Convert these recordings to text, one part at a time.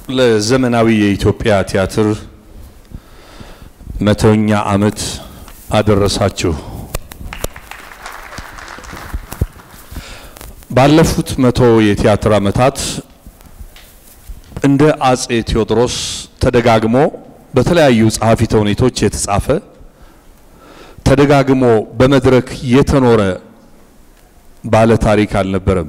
ለዘመናዊ የኢትዮጵያ ቲያትር መቶኛ ዓመት አደረሳችሁ። ባለፉት መቶ የቲያትር ዓመታት እንደ አጼ ቴዎድሮስ ተደጋግሞ በተለያዩ ጸሐፊ ተውኔቶች የተጻፈ ተደጋግሞ በመድረክ የተኖረ ባለ ታሪክ አልነበረም።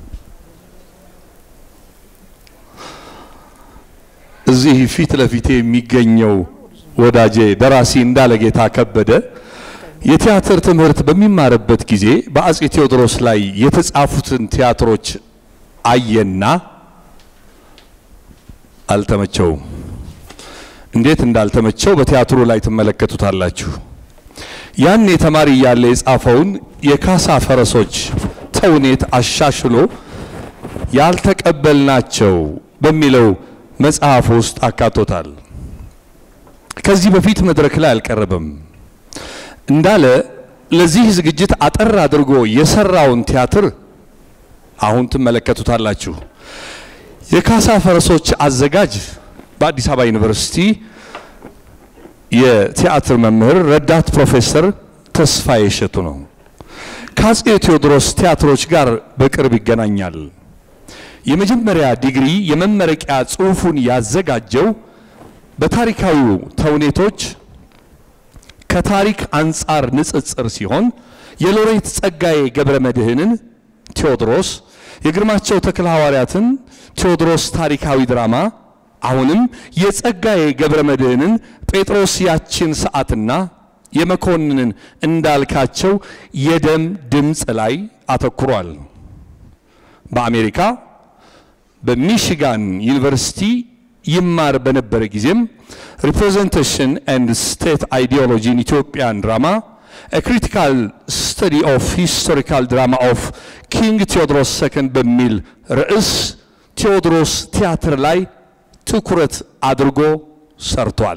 እዚህ ፊት ለፊቴ የሚገኘው ወዳጄ ደራሲ እንዳለጌታ ከበደ የቲያትር ትምህርት በሚማርበት ጊዜ በአጼ ቴዎድሮስ ላይ የተጻፉትን ቲያትሮች አየና አልተመቸውም። እንዴት እንዳልተመቸው በቲያትሩ ላይ ትመለከቱታላችሁ። ያን ተማሪ እያለ የጻፈውን የካሳ ፈረሶች ተውኔት አሻሽሎ ያልተቀበልናቸው በሚለው መጽሐፍ ውስጥ አካቶታል። ከዚህ በፊት መድረክ ላይ አልቀረበም። እንዳለ ለዚህ ዝግጅት አጠር አድርጎ የሰራውን ቲያትር አሁን ትመለከቱታላችሁ። የካሳ ፈረሶች አዘጋጅ በአዲስ አበባ ዩኒቨርሲቲ የቲያትር መምህር ረዳት ፕሮፌሰር ተስፋዬ እሸቱ ነው። ከአጼ ቴዎድሮስ ቲያትሮች ጋር በቅርብ ይገናኛል። የመጀመሪያ ዲግሪ የመመረቂያ ጽሑፉን ያዘጋጀው በታሪካዊው ተውኔቶች ከታሪክ አንጻር ንጽጽር ሲሆን የሎሬት ጸጋዬ ገብረ መድኅንን ቴዎድሮስ፣ የግርማቸው ተክለ ሐዋርያትን ቴዎድሮስ ታሪካዊ ድራማ አሁንም የጸጋዬ ገብረ መድኅንን ጴጥሮስ ያችን ሰዓትና የመኮንንን እንዳልካቸው የደም ድምፅ ላይ አተኩሯል። በአሜሪካ በሚሽጋን ዩኒቨርሲቲ ይማር በነበረ ጊዜም ሪፕሬዘንቴሽን ኤንድ ስቴት አይዲዮሎጂ ኢን ኢትዮጵያን ድራማ ክሪቲካል ስተዲ ኦፍ ሂስቶሪካል ድራማ ኦፍ ኪንግ ቴዎድሮስ ሰከንድ በሚል ርዕስ ቴዎድሮስ ቲያትር ላይ ትኩረት አድርጎ ሰርቷል።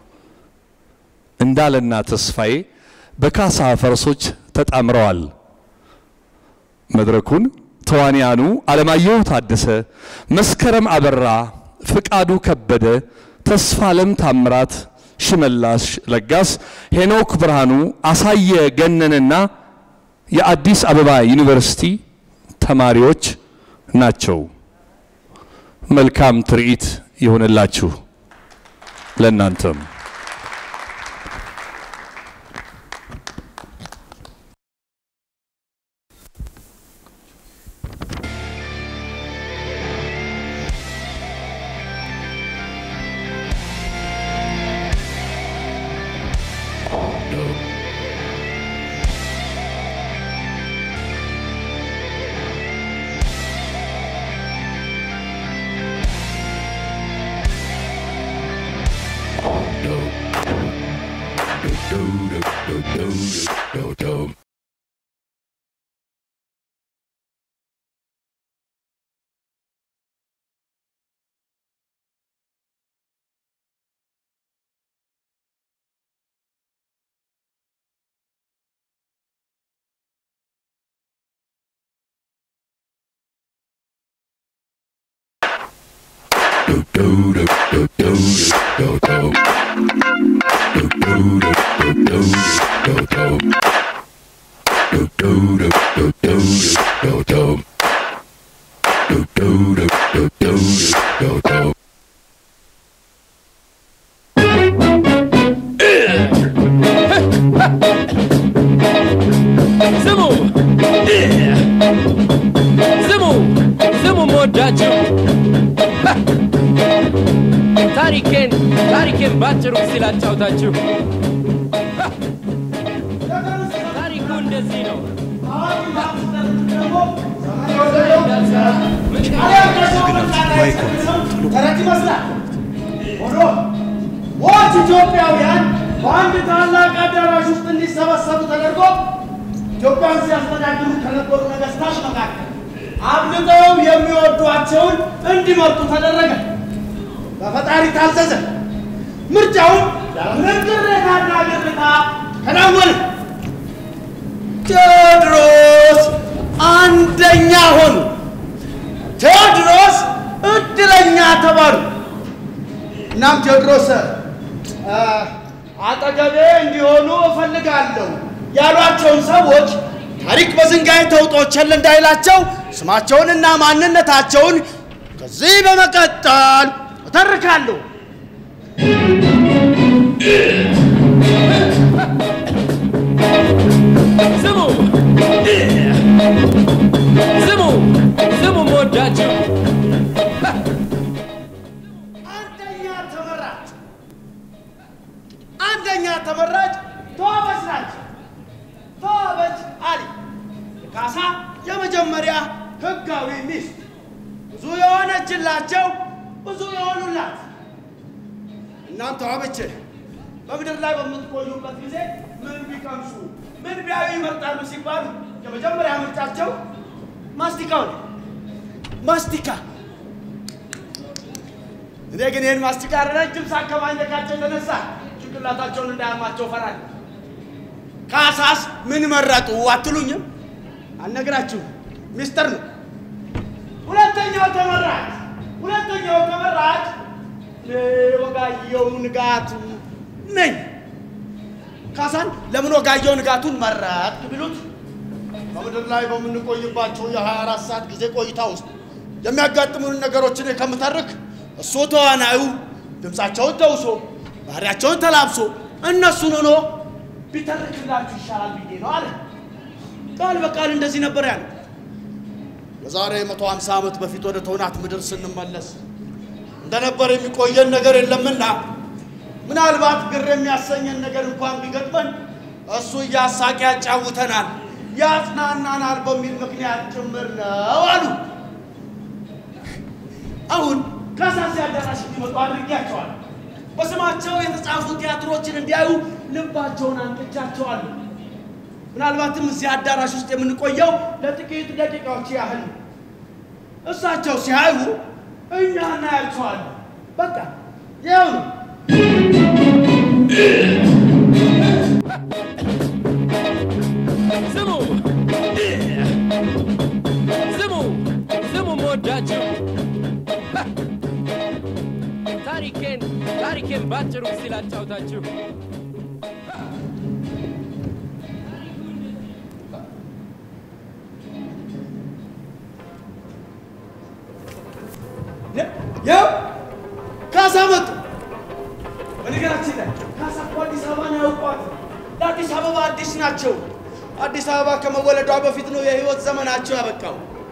እንዳለና ተስፋዬ በካሳ ፈረሶች ተጣምረዋል። መድረኩን ተዋንያኑ አለማየሁ ታደሰ፣ መስከረም አበራ፣ ፍቃዱ ከበደ፣ ተስፋለም ታምራት፣ ሽመላሽ ለጋስ፣ ሄኖክ ብርሃኑ፣ አሳየ ገነንና የአዲስ አበባ ዩኒቨርሲቲ ተማሪዎች ናቸው። መልካም ትርኢት ይሆንላችሁ ለእናንተም። ስሙ ስሙ ስሙ መወዳችሁ ታሪኬን ታሪኬን ባጭሩ ሲል አጫውታችሁ ታሪኩ እንደዚህ ነው። ተረት ይመስላል። ሆኖ ሞት ኢትዮጵያውያን በአንድ ታላቅ አዳራሽ ውስጥ እንዲሰበሰቡ ተደርጎ ኢትዮጵያን ሲያስተዳድሩ ከነበሩ ነገስታት መካከል አብልጠው የሚወዷቸውን እንዲመርጡ ተደረገ። በፈጣሪ ታዘዘ። ምርጫውን ያለምንም ቅሬታና ግርታ ተናወነ። ቴዎድሮስ አንደኛ ሆኑ። ቴዎድሮስ እድለኛ ተባሉ። እናም ቴዎድሮስ አ፣ አጠገቤ እንዲሆኑ እፈልጋለሁ ያሏቸውን ሰዎች ታሪክ በዝንጋይ ተውጦ ቸል እንዳይላቸው ስማቸውንና ማንነታቸውን ከዚህ በመቀጠል እተርካለሁ። ስሙ ስሙ ስሙ መወዳችሁ አንደኛ ተመራጭ አንደኛ ተመራጭ ተዋበች ናቸው። ተዋበች አሊ የካሳ የመጀመሪያ ህጋዊ ሚስት ብዙ የሆነችላቸው ብዙ የሆኑላት። እናም ተዋበች በምድር ላይ በምትቆዩበት ጊዜ ምን ቢቀምሱ ምን ቢያዩ ይመርጣሉ ሲባሉ የመጀመሪያ ምርጫቸው ማስቲካው ነው። ማስቲካ እኔ ግን ይህን ማስቲካ ረጅም ሳቅ ከማኘካቸው የተነሳ ጭንቅላታቸውን እንዳያማቸው ፈራለሁ። ካሳስ ምን መረጡ አትሉኝም? አልነግራችሁም፣ ሚስጥር ነው። ሁለተኛው ተመራጭ ሁለተኛው ተመራጭ እኔ ወጋየሁ ንጋቱ ነኝ። ካሳን ለምን ወጋየሁ ንጋቱን መረጥክ ቢሉት በምድር ላይ በምንቆይባቸው የ24 ሰዓት ጊዜ ቆይታ ውስጥ የሚያጋጥሙን ነገሮችን ከምተርክ እሱ ተዋናዩ ድምፃቸውን ተውሶ ባህሪያቸውን ተላብሶ እነሱን ሆኖ ቢተርክላችሁ ይሻላል ብዬ ነው አለ። ቃል በቃል እንደዚህ ነበር ያለ። የዛሬ 150 ዓመት በፊት ወደ ተውናት ምድር ስንመለስ እንደነበር የሚቆየን ነገር የለምና ምናልባት ግር የሚያሰኘን ነገር እንኳን ቢገጥመን እሱ እያሳቅ ያጫውተናል፣ ያጽናናናል በሚል ምክንያት ጭምር ነው አሉ። አሁን ከሳሲ አዳራሽ እንዲመጡ አድርጌያቸዋል። በስማቸው የተጻፉ ቲያትሮችን እንዲያዩ ልባቸውን አንቅቻቸዋለሁ። ምናልባትም እዚህ አዳራሽ ውስጥ የምንቆየው ለጥቂት ደቂቃዎች ያህል ነው። እሳቸው ሲያዩ እኛ እናያቸዋለን። በቃ ይኸው ነው። ስሙ ስሙ ስሙ መወዳችሁ ታሪኬን ታሪኬን ባጭሩ ሲል አጫውታችሁ ያው ካሳ መጡ። በነገራችን ላይ ካሳ እኮ አዲስ አበባን ያውቋት። ለአዲስ አበባ አዲስ ናቸው። አዲስ አበባ ከመወለዷ በፊት ነው የህይወት ዘመናቸው ያበቃው።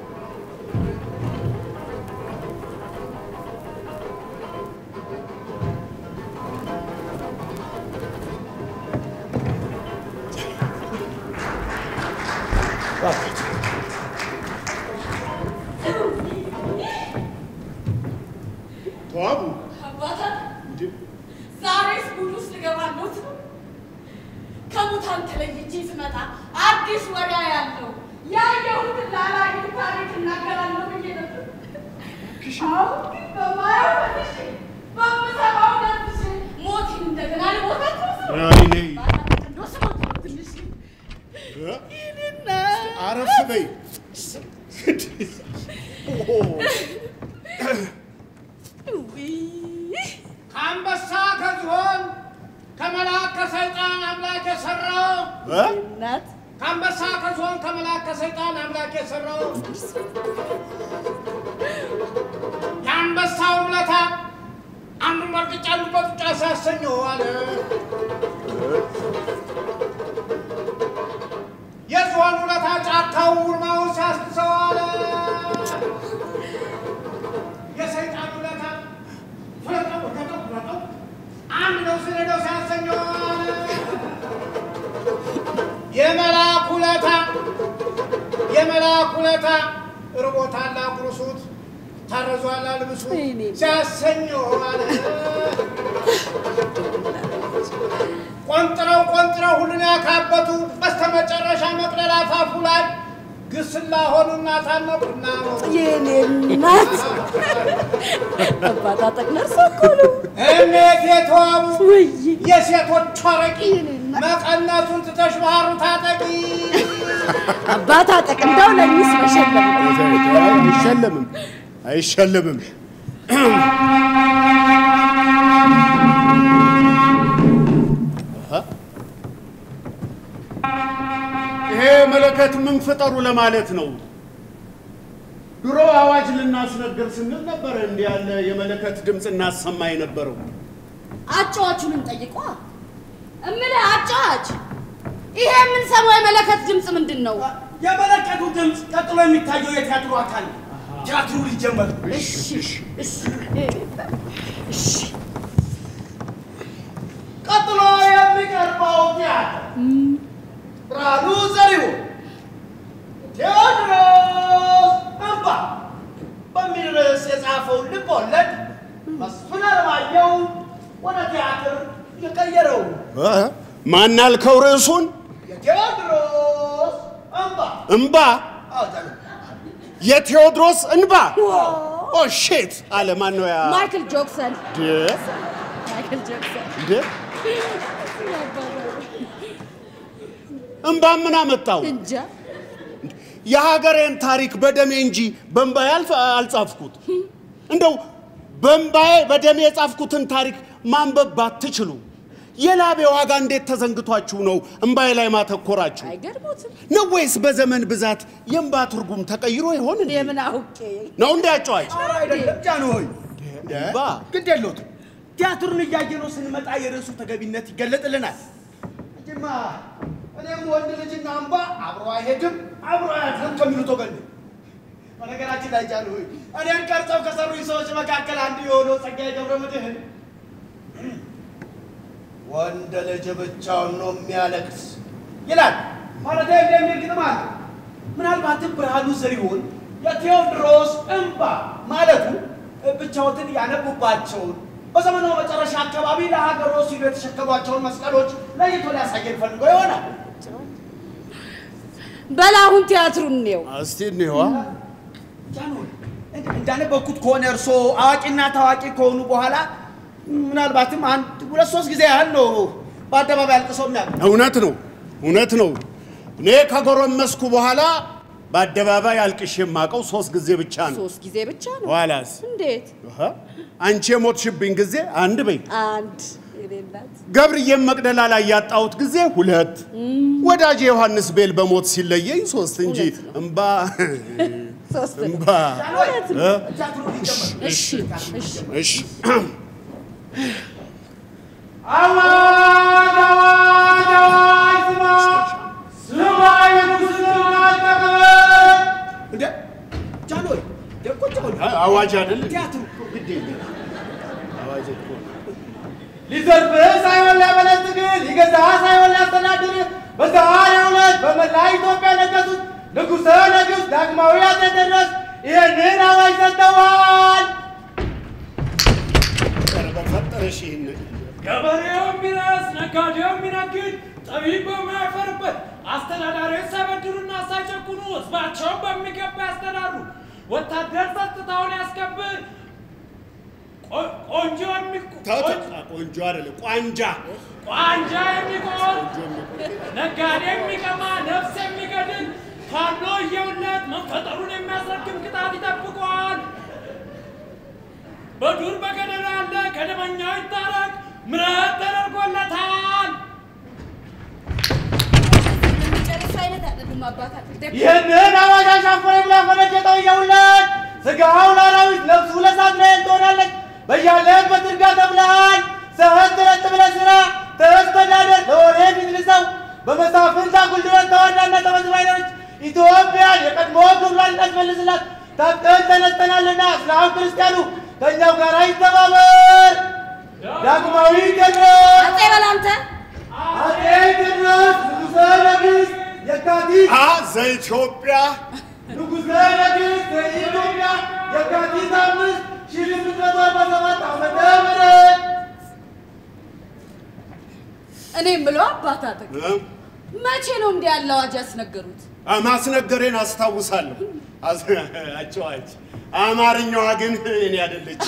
ተዋቡ አባታ ዛሬስ ጉድ ውስጥ ልገባለሁ። ከሙታን ተለይቼ ስመጣ አዲስ ወሬ ያለው ያየሁትን ላላየሁ ታሪክ እናገራለሁ ብዬ ነበር። አሁን ግን በማየው መልሼ በምሰማው ነፍሴ ሞቴን እንደገና ልሞታቸው አረፍ በይ። ከአንበሳ ከዝሆን ከመልአክ ከሰይጣን አምላክ የሰራው እናት ከአንበሳ ከዝሆን ከመልአክ ከሰይጣን አምላክ የሰራው የአንበሳው ውለታ አንዱ መርቅጫ አንዱ በጡጫ ሲያሰኘው አለ። የዝሆን ውለታ ጫካው ውርማውን ሲያስሰው አለ። የሰይጣን ውለታ ፍለጠው ፍለጠው ፍለጠው አንድ ነው ስንሄደው ሲያሰኘው አለ። የመልአክ ውለታ የመልአክ ውለታ ርቦታል አጉርሱት ታረዟል አልብሱት ሲያሰኘው አለ። ቆንጥረው ቆንጥረው ሁሉን ያካበቱ በስተመጨረሻ መቅደላ አፋፉ ላይ ግስላ ሆኑና ታነቁና ሞቱ። የኔ እናት አባታ ጠቅለር እኮ ነው። እሜት የተዋቡ ውይ የሴቶች አረቂ መቀነቱን ትተሽ ባህሩ ታጠቂ። አባታ ጠቅ እንደው ለሚስ መሸለም ነው። አይሸለምም። አይሸልምም። ይሄ መለከት ምን ፍጠሩ ለማለት ነው። ድሮ አዋጅ ልናስነግር ስንል ነበረ እንዲህ ያለ የመለከት ድምፅ እናሰማ የነበረው። አጫዋቹንም ጠይቋ እምልህ አጫዋች፣ ይሄ የምንሰማው የመለከት ድምፅ ምንድን ነው? የመለከቱ ድምፅ ቀጥሎ የሚታየው የቲያትሩ አካል ነው። ቲያትሩ ሊጀመር ነው። እሺ እሺ እሺ ቀጥሎ የሚቀርበው ቲያትር ብርሃኑ ዘሪሁን ቴዎድሮስ እንባ በሚል ርዕስ የጻፈውን ልብ ወለድ መስፍን አለማየሁ ወደ ቲያትር የቀየረው እ? ማን አልከው ርዕሱን? የቴዎድሮስ እንባ እምባ አዎ፣ ጃኖ። የቴዎድሮስ እንባ ኦ ሼት አለ። ማን ነው ያ? ማይክል ጆክሰን ድ ማይክል ጆክሰን ድ እምባ ምን አመጣው? እንጃ የሀገሬን ታሪክ በደሜ እንጂ በእምባዬ አልፍ- አልጻፍኩት። እንደው በእምባዬ በደሜ የጻፍኩትን ታሪክ ማንበብ ባትችሉ የላቤ ዋጋ እንዴት ተዘንግቷችሁ ነው እምባዬ ላይ ማተኮራችሁ? አይገርሙትም? ነው ወይስ በዘመን ብዛት የእምባ ትርጉም ተቀይሮ ይሆን እንዴ? የምን አውቄ ነው እንዴ አጫዋች? ኧረ አይደለም ጃኖ ሆይ እምባ ግድ የለዎትም። ቲያትሩን እያየነው ስንመጣ የርዕሱ ተገቢነት ይገለጥልናል። እንጂማ እኔም ወንድ ልጅና እምባ አብሮ አይሄድም አብሮ አያድርም ከሚሉት ወገን ነኝ። በነገራችን ላይ ጃን ሆይ እኔን ቀርጸው ከሰሩኝ ሰዎች መካከል አንዱ የሆነው ጸጋዬ ገብረ መድኅን ወንድ ልጅ ብቻውን ነው የሚያለቅስ ይላል። ማለት እንደሚል ግጥም አለ። ምናልባትም ብርሃኑ ዘሪሁን የቴዎድሮስ እንባ ማለቱ ብቻዎትን ያነቡባቸውን በዘመኑ መጨረሻ አካባቢ ለሀገሮ ሲሉ የተሸከሟቸውን መስቀሎች ለይቶ ሊያሳየን ፈልጎ ይሆናል። በል አሁን ቲያትሩን እንየው። እስቲ እንየዋ። ጃንሆይ እንደ- እንዳነበብኩት ከሆነ እርሶ አዋቂና ታዋቂ ከሆኑ በኋላ ምናልባትም አንድ ሁለት ሶስት ጊዜ ያህል ነው በአደባባይ አልቅሰው የሚያውቁ። እውነት ነው፣ እውነት ነው። እኔ ከጎረመስኩ በኋላ በአደባባይ አልቅሼ የማውቀው ሶስት ጊዜ ብቻ ነው። ሶስት ጊዜ ብቻ ነው። ኋላስ እንዴት? እህ፣ አንቺ የሞትሽብኝ ጊዜ አንድ በይ። አንድ የሌላት ገብርዬም መቅደላ ላይ ያጣሁት ጊዜ ሁለት፣ ወዳጄ ዮሐንስ ቤል በሞት ሲለየኝ ሶስት እንጂ እምባ ሶስት ነው። እምባ ጃንሆይ እ? ቲያትሩ ሊጀመር ነው። እሺ እሺ እሺ አዋጅ አዋጅ አዋጅ ስማ ስማ የንጉሥን አቀበል እንደ ጃንሆይ እንደ ቁጭ በሉ አ- አዋጅ አይደል? ቲያትሩ እኮ ግድ የለም አዋጅ እኮ ነው። ሊዘርፍህ ሳይሆን ሊያበለጽግ ሊገዛ ሳይሆን ሊያስተዳድር በዛሬው ዕለት በመላ ኢትዮጵያ ነገሱት ንጉሠ ነገሥት ዳግማዊ አፄ ቴዎድሮስ ይህንን አዋጅ ሰጥተዋል። ኧረ በፈጠረሽ ይህን ገበሬው ቢረስ ነጋዴው ቢነግድ ጠቢብ በማያፈርበት አስተዳዳሪዎች ሳይበድሉና ሳይጨቁኑ ሕዝባቸውን በሚገባ ያስተዳድሩ። ወታደር ጸጥታውን ያስከብር። ቆ- ቆንጆ የሚቆ- ተው ተው፣ ቆንጆ አይደለም ቋንጃ ቋንጃ የሚቆም ነጋዴ የሚቀማ ነፍስ የሚገድል ፋኖ እየውለት መፈጠሩን የሚያስረክም ቅጣት ይጠብቀዋል። በዱር በገደል ያለ ከደመኛው ይታረቅ፣ ምሕረት ተደርጎለታል። የሚጨርሱ አይነት አይደሉም አባታችን። ደግ- ይህንን አዋጅ አሻፈረ ብላ ፈነጀጠው እየውለት ስጋው ላራዊት ነፍሱ ለሳት ትሆናለች። በያለህበት እርጋ ተብለሃል። ሰህት ረጥ ብለህ ስራ ተስተዳደር ለወሬ ፊት ልሰው በመሳፍንት አጉል ድረት ተዋርዳና ተመዝባይነች ኢትዮጵያን የቀድሞ ክብሯን እናስመልስላት ታጥቀን ተነስተናልና እስላም ክርስቲያኑ ከእኛው ጋር ይተባበር። ዳግማዊ ቴዎድሮስ አፄ በላንተ አፄ ቴዎድሮስ ንጉሠ ነገሥት የካቲት አ ዘኢትዮጵያ ንጉሠ ነገሥት የኢትዮጵያ የካቲት አምስት ሺህ ስምንት መቶ አርባ ሰባት ዓመተ ምህረት እኔ የምለው አባታትህ እ? መቼ ነው እንዲህ ያለ አዋጅ ያስነገሩት? አ፣ ማስነገሬን አስታውሳለሁ። አዝ- አጫዋች አማርኛዋ ግን እኔ አይደለች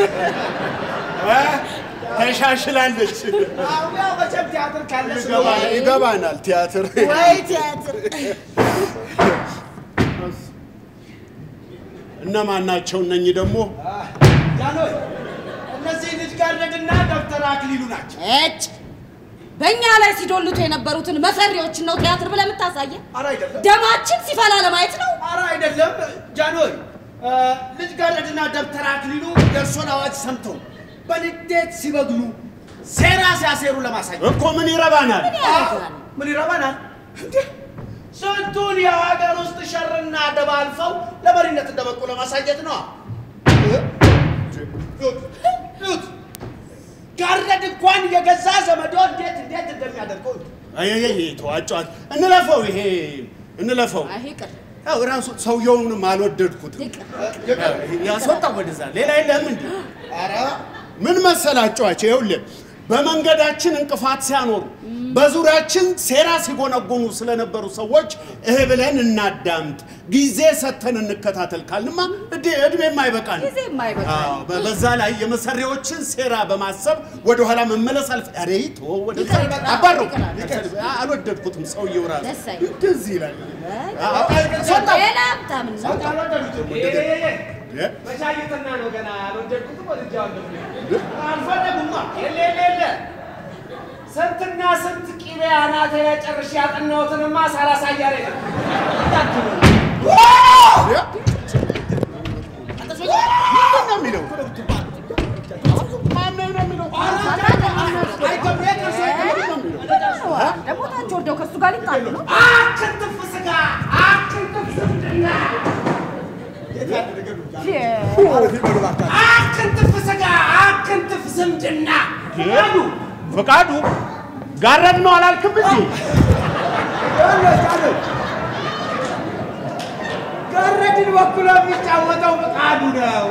ተሻሽላለች። ያው መቼም ቲያትር ካለ ይገባናል ይገባናል ቲያትር ወይ ቲያትር እነማን ናቸው እነኚህ ደግሞ? ጃኖይ እነዚህ ልጅ ጋርደድና ዶክተር አክሊሉ ናቸው። እጭ በእኛ ላይ ሲዶልቱ የነበሩትን መሰሪዎችን ነው ቲያትር ብለህ የምታሳየን? ኧረ አይደለም፣ ደማችን ሲፈላ ለማየት ነው? ኧረ አይደለም ጃኖይ። እ፣ ልጅ ጋርደድና ዶክተር አክሊሉ የእርሶን አዋጅ ሰምተው በንዴት ሲበግሉ ሴራ ሲያሴሩ ለማሳየት እኮ ምን ይረባናል? ያደርጋል? ምን ይረባናል እንዴ? ስንቱን የሀገር ውስጥ ሸርና ደባ አልፈው ለመሪነት እንደበቁ ለማሳየት ነው። ጋረድ እንኳን የገዛ ዘመዶ እንዴት እንዴት እንደሚያደርገው እዩ። አይ አይ አይ ተዋጫት። እንለፈው፣ ይሄ እንለፈው። አይ ይቅር ያው ራሱ ሰውየውንም አልወደድኩትም። ይቅር። ያስወጣው ወደዛ ሌላ የለም እንዴ? ኧረ ምን መሰላችኋቸው? ይኸውልህ በመንገዳችን እንቅፋት ሲያኖሩ በዙሪያችን ሴራ ሲጎነጎኑ ስለነበሩ ሰዎች እህ ብለን እናዳምጥ፣ ጊዜ ሰጥተን እንከታተል ካልንማ እድ- እድሜም አይበቃል። ጊዜ የማይበቃ በ- በዛ ላይ የመሰሪዎችን ሴራ በማሰብ ወደኋላ መመለስ አልፍ ኧረ ተወው፣ ወደዛ ይቅር፣ ይቅር። አባረው። ይቅር። አልወደድኩትም ሰውየው ራሱ ደስ አይልም። እንደዚህ ይላል። ሌላ ሀብታም ነው። በሻይትና ነው ገና አልወደድኩትም። ወድጄዋለሁ። አልፈለጉማ። የለ የለ የለ ስንትና ስንት ቂቤ አናቴ ላይ ጨርሼ ያጠናሁትንማ ሳላሳይ አልሄድም። ምንድን ነው የሚለው? ማነው ነው የሚለው? ደግሞ ታች ወርደው ከእሱ ጋር ሊጣሉ ነው። አክንትፍ ስጋ አክንትፍ ዝምድና አክንትፍ ስጋ አክንትፍ ዝምድና ፍቃዱ ፍቃዱ ጋረድ ነው አላልክም እንዴ? ጋረድን በኩሎ የሚጫወተው ፍቃዱ ነው።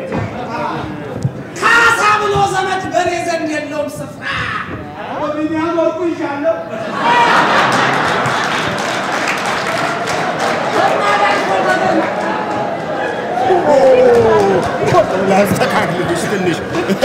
ካሳ ብሎ ዘመድ በእኔ ዘንድ የለውም ስፍራ። በቢኒያም በኩል ይሻለው ላስተካክልልሽ ትንሽ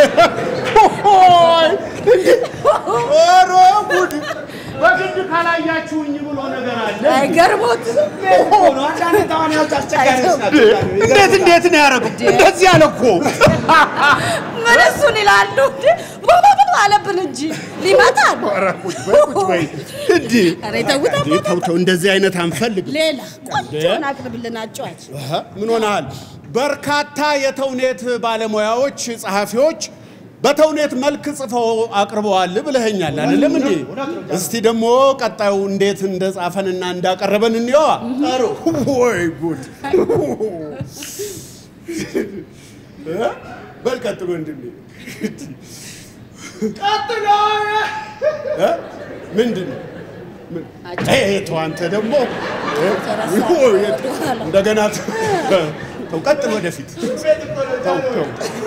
ኦይ! ኧረ ጉድ! በግድ ካላያችሁኝ ብሎ ነገር አለ። አይገርሞት ነው። አንዳንድ ተዋናዮች አስቸጋሪዎች ናቸው። እንዴት እንዴት ነው ያደረገው? እንደዚህ አለ እኮ። ምን እሱን ይላሉ እንዴ? ቦቦቦ አለብን እንጂ ሊመታን። ኧረ ቁጭ በይ ቁጭ በይ። እንዲህ ኧረ ተውት እንዴ ተው ተው፣ እንደዚህ አይነት አንፈልግም። ሌላ ቆንጆን አቅርብልን አጫዋች። አሀ፣ ምን ሆነሃል? በርካታ የተውኔት ባለሙያዎች፣ ጸሐፊዎች በተውኔት መልክ ጽፈው አቅርበዋል ብለኸኛል አይደለም እንዴ? እስቲ ደግሞ ቀጣዩ እንዴት እንደጻፈንና እንዳቀረበን እንየዋ። ጥሩ። ወይ ጉድ! እ? በል ቀጥሎ ወንድሜ። ቀጥሎ እ? ምንድን ነው? ምን? ኤ፣ ኤ፣ ተው አንተ ደግሞ እ? ወይ፣ እንደገና ተው፣ ተው፣ ቀጥል ወደፊት ተው ተው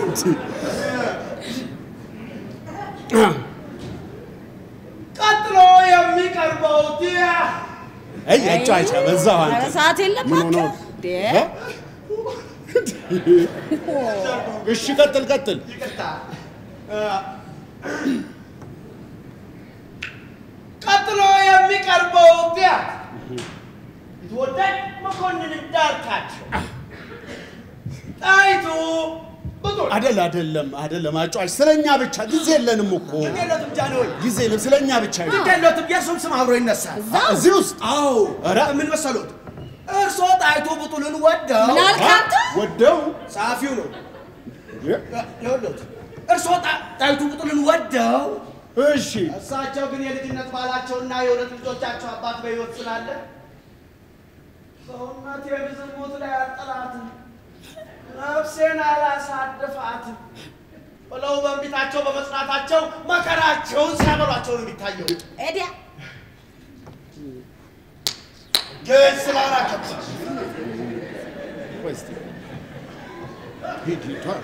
ቀጥሎ የሚቀርበው ዲያ አይ አጫጫ በዛው አንተ ኧረ ሰዓት የለም ምን ሆኖ እባክህ። እንዴ? እ? እሺ ቀጥል ቀጥል ቀጥሎ የሚቀርበው ዲያ የተወዳጅ መኮንን እንዳልካቸው ጣይቱ ብጡል አደል አደለም አደለም አጫጭ ስለኛ ብቻ ጊዜ የለንም እኮ ግዴለትም ጃንሆይ ጊዜ የለም ስለኛ ብቻ ይሁን። ግዴለትም የእሱም ስም አብሮ ይነሳል። እዚህ ውስጥ አዎ ኧረ። ምን መሰሎት እርስዎ ጣይቱ ብጡልን ወደው ምን አልክ አንተ? ወደው ጸሐፊው ነው እ? ይኸውልዎት እርስዎ ጣ- ጣይቱ ብጡልን ወደው እሺ እሳቸው ግን የልጅነት ባላቸውና የሁለት ልጆቻቸው አባት በሕይወት ስላለ ሰውነቴን ዝሙት ላይ አልጠላትም፣ ነፍሴን አላሳድፋትም ብለው በእንቢታቸው በመጽናታቸው መከራቸውን ሲያበሏቸው ነው የሚታየው። ኤዲያ ግን ስላላከብሽ ቆይ እስቲ ሂድ ሂድ ዋ።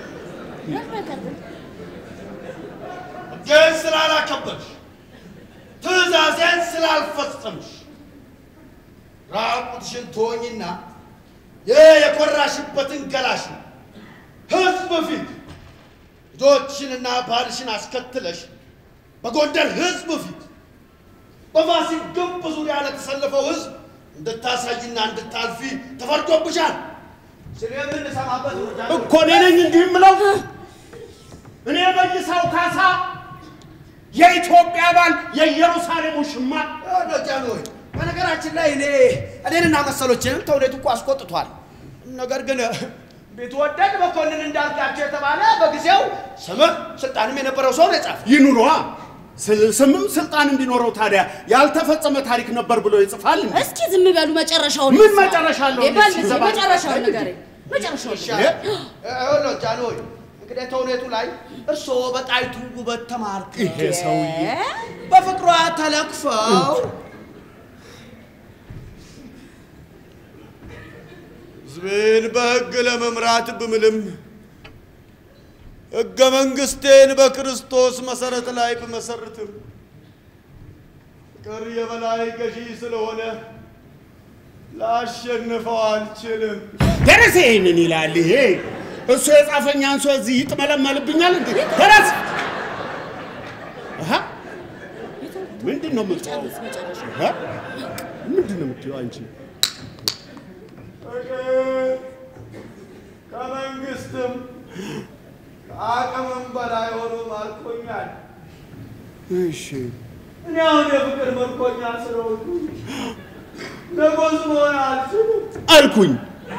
ግን ስላላከበርሽ ትእዛዜን ስላልፈጸምሽ ራቁትሽን ትሆኝና ይህ የኮራሽበትን ገላሽን ሕዝብ ፊት ልጆችሽንና ባልሽን አስከትለሽ በጎንደር ሕዝብ ፊት በፋሲል ግንብ ዙሪያ ለተሰለፈው ሕዝብ እንድታሳይና እንድታልፊ ተፈርዶብሻል። ስለ የምንሰማበት ነው ጃንሆይ። እኮ እኔ ነኝ እንዲህ የምለው። እኔ በይሳው ካሳ የኢትዮጵያ ባል የኢየሩሳሌሙ ሽማ ይኸውልህ ጃንሆይ፣ በነገራችን ላይ እኔ እኔንና መሰሎችንም ተውኔቱ እኮ አስቆጥቷል። ነገር ግን ቢትወደድ መኮንን እንዳልካቸው የተባለ በጊዜው ስምህ ስልጣንም የነበረው ሰው ነው የጻፈው። ይኑሯ ስ- ስምም ስልጣን እንዲኖረው ታዲያ ያልተፈጸመ ታሪክ ነበር ብሎ ይጽፋል እንዴ? እስኪ ዝም በሉ መጨረሻውን ምን እንስማ። መጨረሻ አለው? ይባል ጊዜ ሲዘባል- መጨረሻውን ንገረኝ። መጨረሻውን ንገረኝ። ይኸውልህ ጃንሆይ፣ እንግዲህ ተውኔቱ ላይ እርስዎ በጣይቱ ውበት ተማርከው ይሄ ሰውዬ በፍቅሯ ተለክፈው ሕዝቤን በሕግ ለመምራት ብምልም ሕገ መንግሥቴን በክርስቶስ መሠረት ላይ ብመሰርትም ፍቅር የበላይ ገዢ ስለሆነ ላሸንፈው አልችልም። ደረሰ ይሄንን ይላል። ይሄ እሱ የጻፈኝ አንሶ እዚህ ይጥመለመልብኛል እንዴ? ደረስ አሃ ምንድን ነው የምትለው? ጨርስ መጨረሻ አሃ ምንድን ነው የምትለው አንቺ? ፍቅር ከመንግስትም ከአቅምም በላይ ሆኖ ማርኮኛል። እሺ እኔ አሁን የፍቅር ምርኮኛ ስለሆንኩ ንጉሥ መሆን አልችልም። አልኩኝ።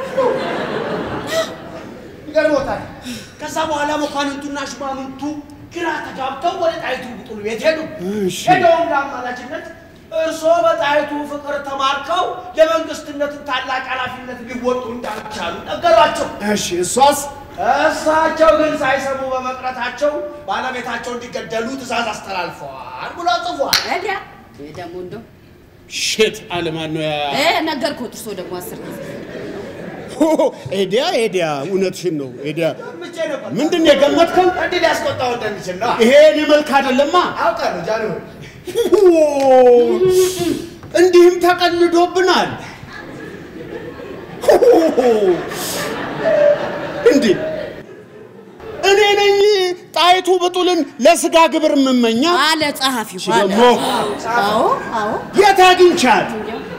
ይገርሞታል። ከዛ በኋላ መኳንንቱና ሹማምንቱ ግራ ተጋብተው ወደ ጣይቱ ብጡል ቤት ሄዱ። እሺ። ሄደውም ለአማላጅነት እርስዎ በጣይቱ ፍቅር ተማርከው የመንግስትነትን ታላቅ ኃላፊነት ሊወጡ እንዳልቻሉ ነገሯቸው። እሺ እሷስ እሳቸው ግን ሳይሰሙ በመቅረታቸው ባለቤታቸው እንዲገደሉ ትእዛዝ አስተላልፈዋል ብሎ ጽፏል። እዲያ ይህ ደግሞ እንደው ሼት አለማን ነው ያ እ ነገርኩት። እርሶ ደግሞ አስር ጊዜ ኤዲያ ኤዲያ እውነትሽን ነው ኤዲያ ምቼ ነበር ምንድን ነው የገመትከው? እንዲህ ሊያስቆጣው እንደሚችል ነው ይሄ እኔ መልክ አይደለማ። አውቃለሁ። ጃንሆይ እንዲህም ተቀልዶብናል። እንዲህ እኔ ነኝ ጣይቱ ብጡልን ለስጋ ግብር የምመኛ አለ ጸሐፊው እሺ፣ አለ። ደግሞ አዎ አዎ የት አግኝቻት?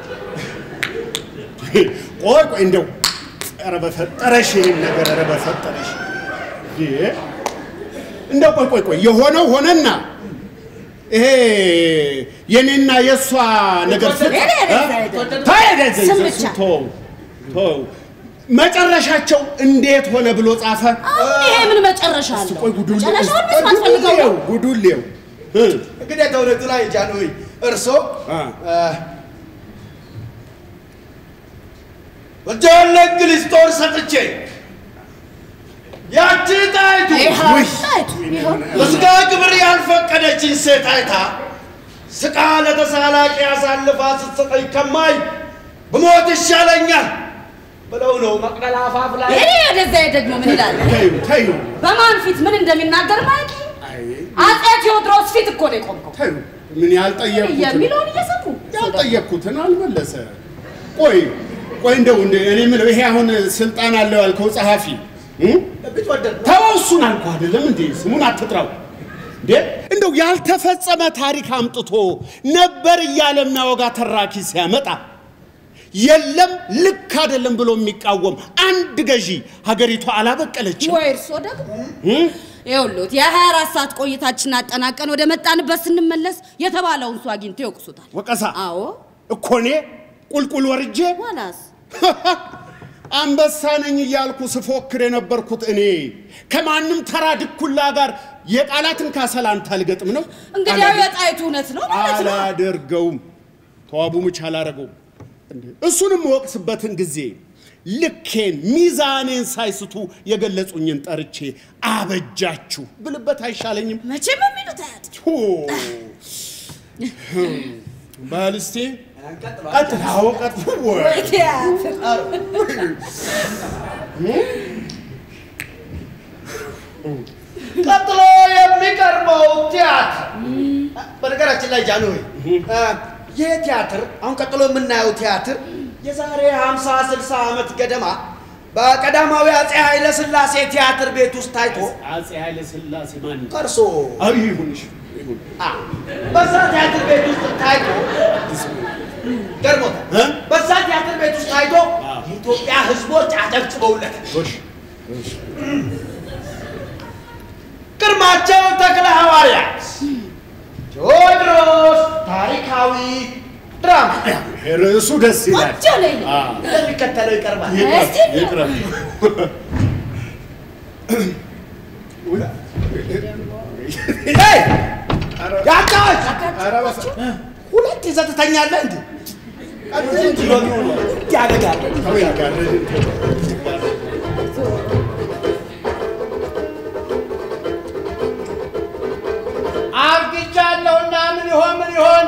ቆይ ቆይ እንደው ኧረ በፈጠረሽ ይህን ነገር ኧረ በፈጠረሽ ይሄ እንደው ቆይ ቆይ ቆይ የሆነው ሆነና ይሄ የኔና የእሷ ነገር ፍቅር ሄደ ሄደ እ? ሄደ። ተሄደ ዘይ ስም ዘይ ብቻ። ተው ተው መጨረሻቸው እንዴት ሆነ ብሎ ጻፈ። አሁን ይሄ ምን መጨረሻ አለው? ቆይ ጉዱን መጨረሻውን መስማት ፈልገው ነው። ጉዱን ሌው እ እንግዲህ ተውኔቱ ላይ ጃንሆይ እርሶ አ። እጄን ለእንግሊዝ ጦር ሰጥቼ ያቺ ጣይቱ ይኸው ውይ! ጣይቱ፣ ይኸው በስጋ ግብር ያልፈቀደችን ሴት አይታ ስቃ ለተሳላቂ አሳልፋ ስትሰጠኝ ከማይ ብሞት ይሻለኛል ብለው ነው መቅደላ አፋፍ ላይ ይሄ ወደዛ ደግሞ ምን ይላል? ተይው ተይው በማን ፊት ምን እንደሚናገር ማለት አጼ ቴዎድሮስ ፊት እኮ ነው የቆምከው። ተይው ምን ያልጠየቅኩትን የሚለውን እየሰሙ ያልጠየቅኩትን አልመለሰ። ቆይ ቆይ እንደው እንደ እኔ የምለው ይሄ አሁን ስልጣን አለው ያልከው ጸሐፊ እ? ቢትወደድ ነው። ተወው እሱን አልኩ አይደለም እንዴ? ስሙን አትጥራው እንዴ! እንደው ያልተፈጸመ ታሪክ አምጥቶ ነበር እያለ የሚያወጋ ተራኪ ሲያመጣ የለም ልክ አይደለም ብሎ የሚቃወም አንድ ገዢ ሀገሪቷ አላበቀለችም። ወይ እርሶ ደግሞ ይኸውልዎት የ24 ሰዓት ቆይታችን አጠናቀን ወደ መጣንበት ስንመለስ የተባለውን ሰው አግኝተው ይወቅሱታል። ወቀሳ አዎ እኮ እኔ ቁልቁል ወርጄ ዋላስ አንበሳ ነኝ እያልኩ ስፎክር የነበርኩት እኔ ከማንም ተራ ድኩላ ጋር የቃላትን ካሰላንታ አልገጥም ነው። እንግዲህ ያው የጣይቱ እውነት ነው ማለት ነው። አላደርገውም። ተዋቡ ምች አላደርገውም። እንዴ! እሱንም ወቅስበትን ጊዜ ልኬን ሚዛኔን ሳይስቱ የገለጹኝን ጠርቼ አበጃችሁ ብልበት አይሻለኝም? መቼም የሚሉት አያት ሁ! በል እስቲ እንቀጥሏል። ቀጥል። አዎ ቀጥል። ወይ! ቲያትር ቀጥሎ የሚቀርበው ቲያትር በነገራችን ላይ ጃንሆይ እ፣ ይህ ቲያትር አሁን ቀጥሎ የምናየው ቲያትር የዛሬ 50 60 ዓመት ገደማ በቀዳማዊ አጼ ኃይለ ሥላሴ ቲያትር ቤት ውስጥ ታይቶ አጼ ኃይለ ሥላሴ ማን ቀርሶ አይ ይሁንሽ ይሁን አ፣ በዛ ቲያትር ቤት ውስጥ ታይቶ ገርሞታል። እ? በዛ ቲያትር ቤት ውስጥ ታይቶ አ። የኢትዮጵያ የኢትዮጵያ ህዝቦች አጨብጭበውለት ግርማቸው ተክለ ሐዋርያት ቴዎድሮስ ታሪካዊ ድራማ ርዕሱ ደስ ይላል። ቆንጆ ነው ይሄ። እንደሚከተለው ይቀርባል። እስቲ ይቅረብ። ሄይ! ያጫዎች ኧረ በስመ አብ። ሁለት ይዘህ ትተኛለህ እንዴ? ያደጋል። ተወኝ ጋር አርግጃለሁና ምን ይሆን ምን ይሆን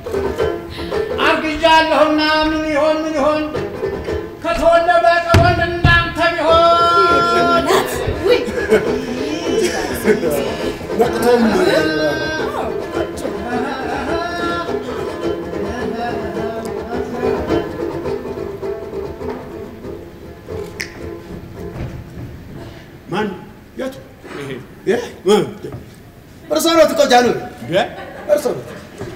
አርግጃለሁና ምን ይሆን ምን ይሆን ከተወለደ ቀወንድ እናንተ ቢሆን ውይ ነቅቶም ማን የቱ ይሄ እ? እርሶ ነው እኮ ጃንሆይ፣ እንደ? እርሶ ነው።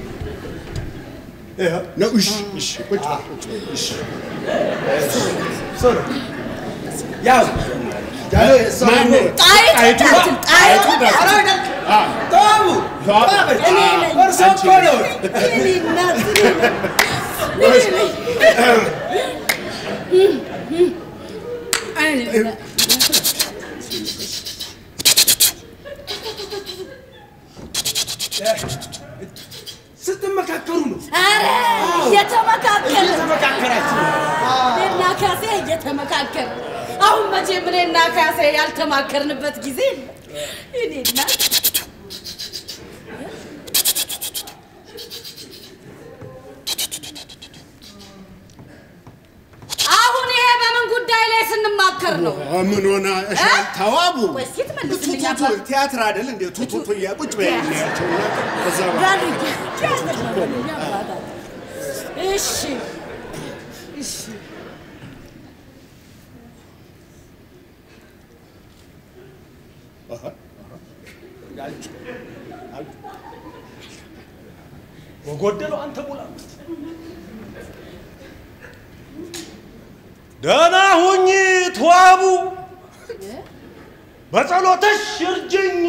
ይኸው ነው። እሺ እሺ ቁጭ በል፣ ቁጭ በል፣ እሺ እርሶ ነው። ያው ጃንሆይ፣ እርሶ ማን ነው። ነው? ጣይቱ ጣይቱ እንዳትል፣ ጣይቱ ጣይቱ እንዳትል። ኧረ አይደል፣ አ፣ ተዋቡ፣ ተዋቡ። ተዋበች። እኔ ነኝ። እርሶ እኮ ነው። እኔ እናት እኔ ነኝ። እኔ ነኝ። እኔ ነኝ። ስትመካከሩ ነው። ኧረ እየተመካከልን ተመካከራችሁ ነው። እኔና ካሴ እየተመካከል አሁን መቼም እኔና ካሴ ያልተማከርንበት ጊዜ የለም። እኔ እናት አሁን ይሄ በምን ጉዳይ ላይ ስንማከር ነው? ምን ሆነ? እሺ እ? ተዋቡ ቆይ እስኪ ትመልስልኝ ቱቱቱ አባት። ቲያትር አይደል እንዴ? ቱቱቱ እያ ቁጭ በይ እናያቸውና ከዛ በኋላ ዳሉ ቲያትር ነው በሉኝ አባታት። እሺ እሺ በጎደለው አንተ ሙላ። ደህና ሁኝ ተዋቡ፣ በጸሎትሽ እርጅኝ።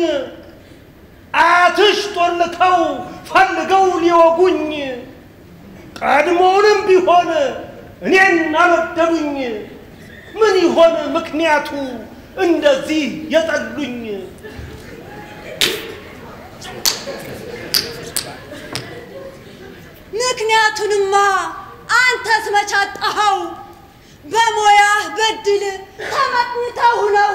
አያትሽ ጦልከው ፈልገው ሊወጉኝ፣ ቀድሞውንም ቢሆን እኔን አልወደዱኝ። ምን ይሆን ምክንያቱ እንደዚህ የጠሉኝ? ምክንያቱንማ አንተስ መች አጣኸው? በሞያህ በድል ተመቅኝተው ነው።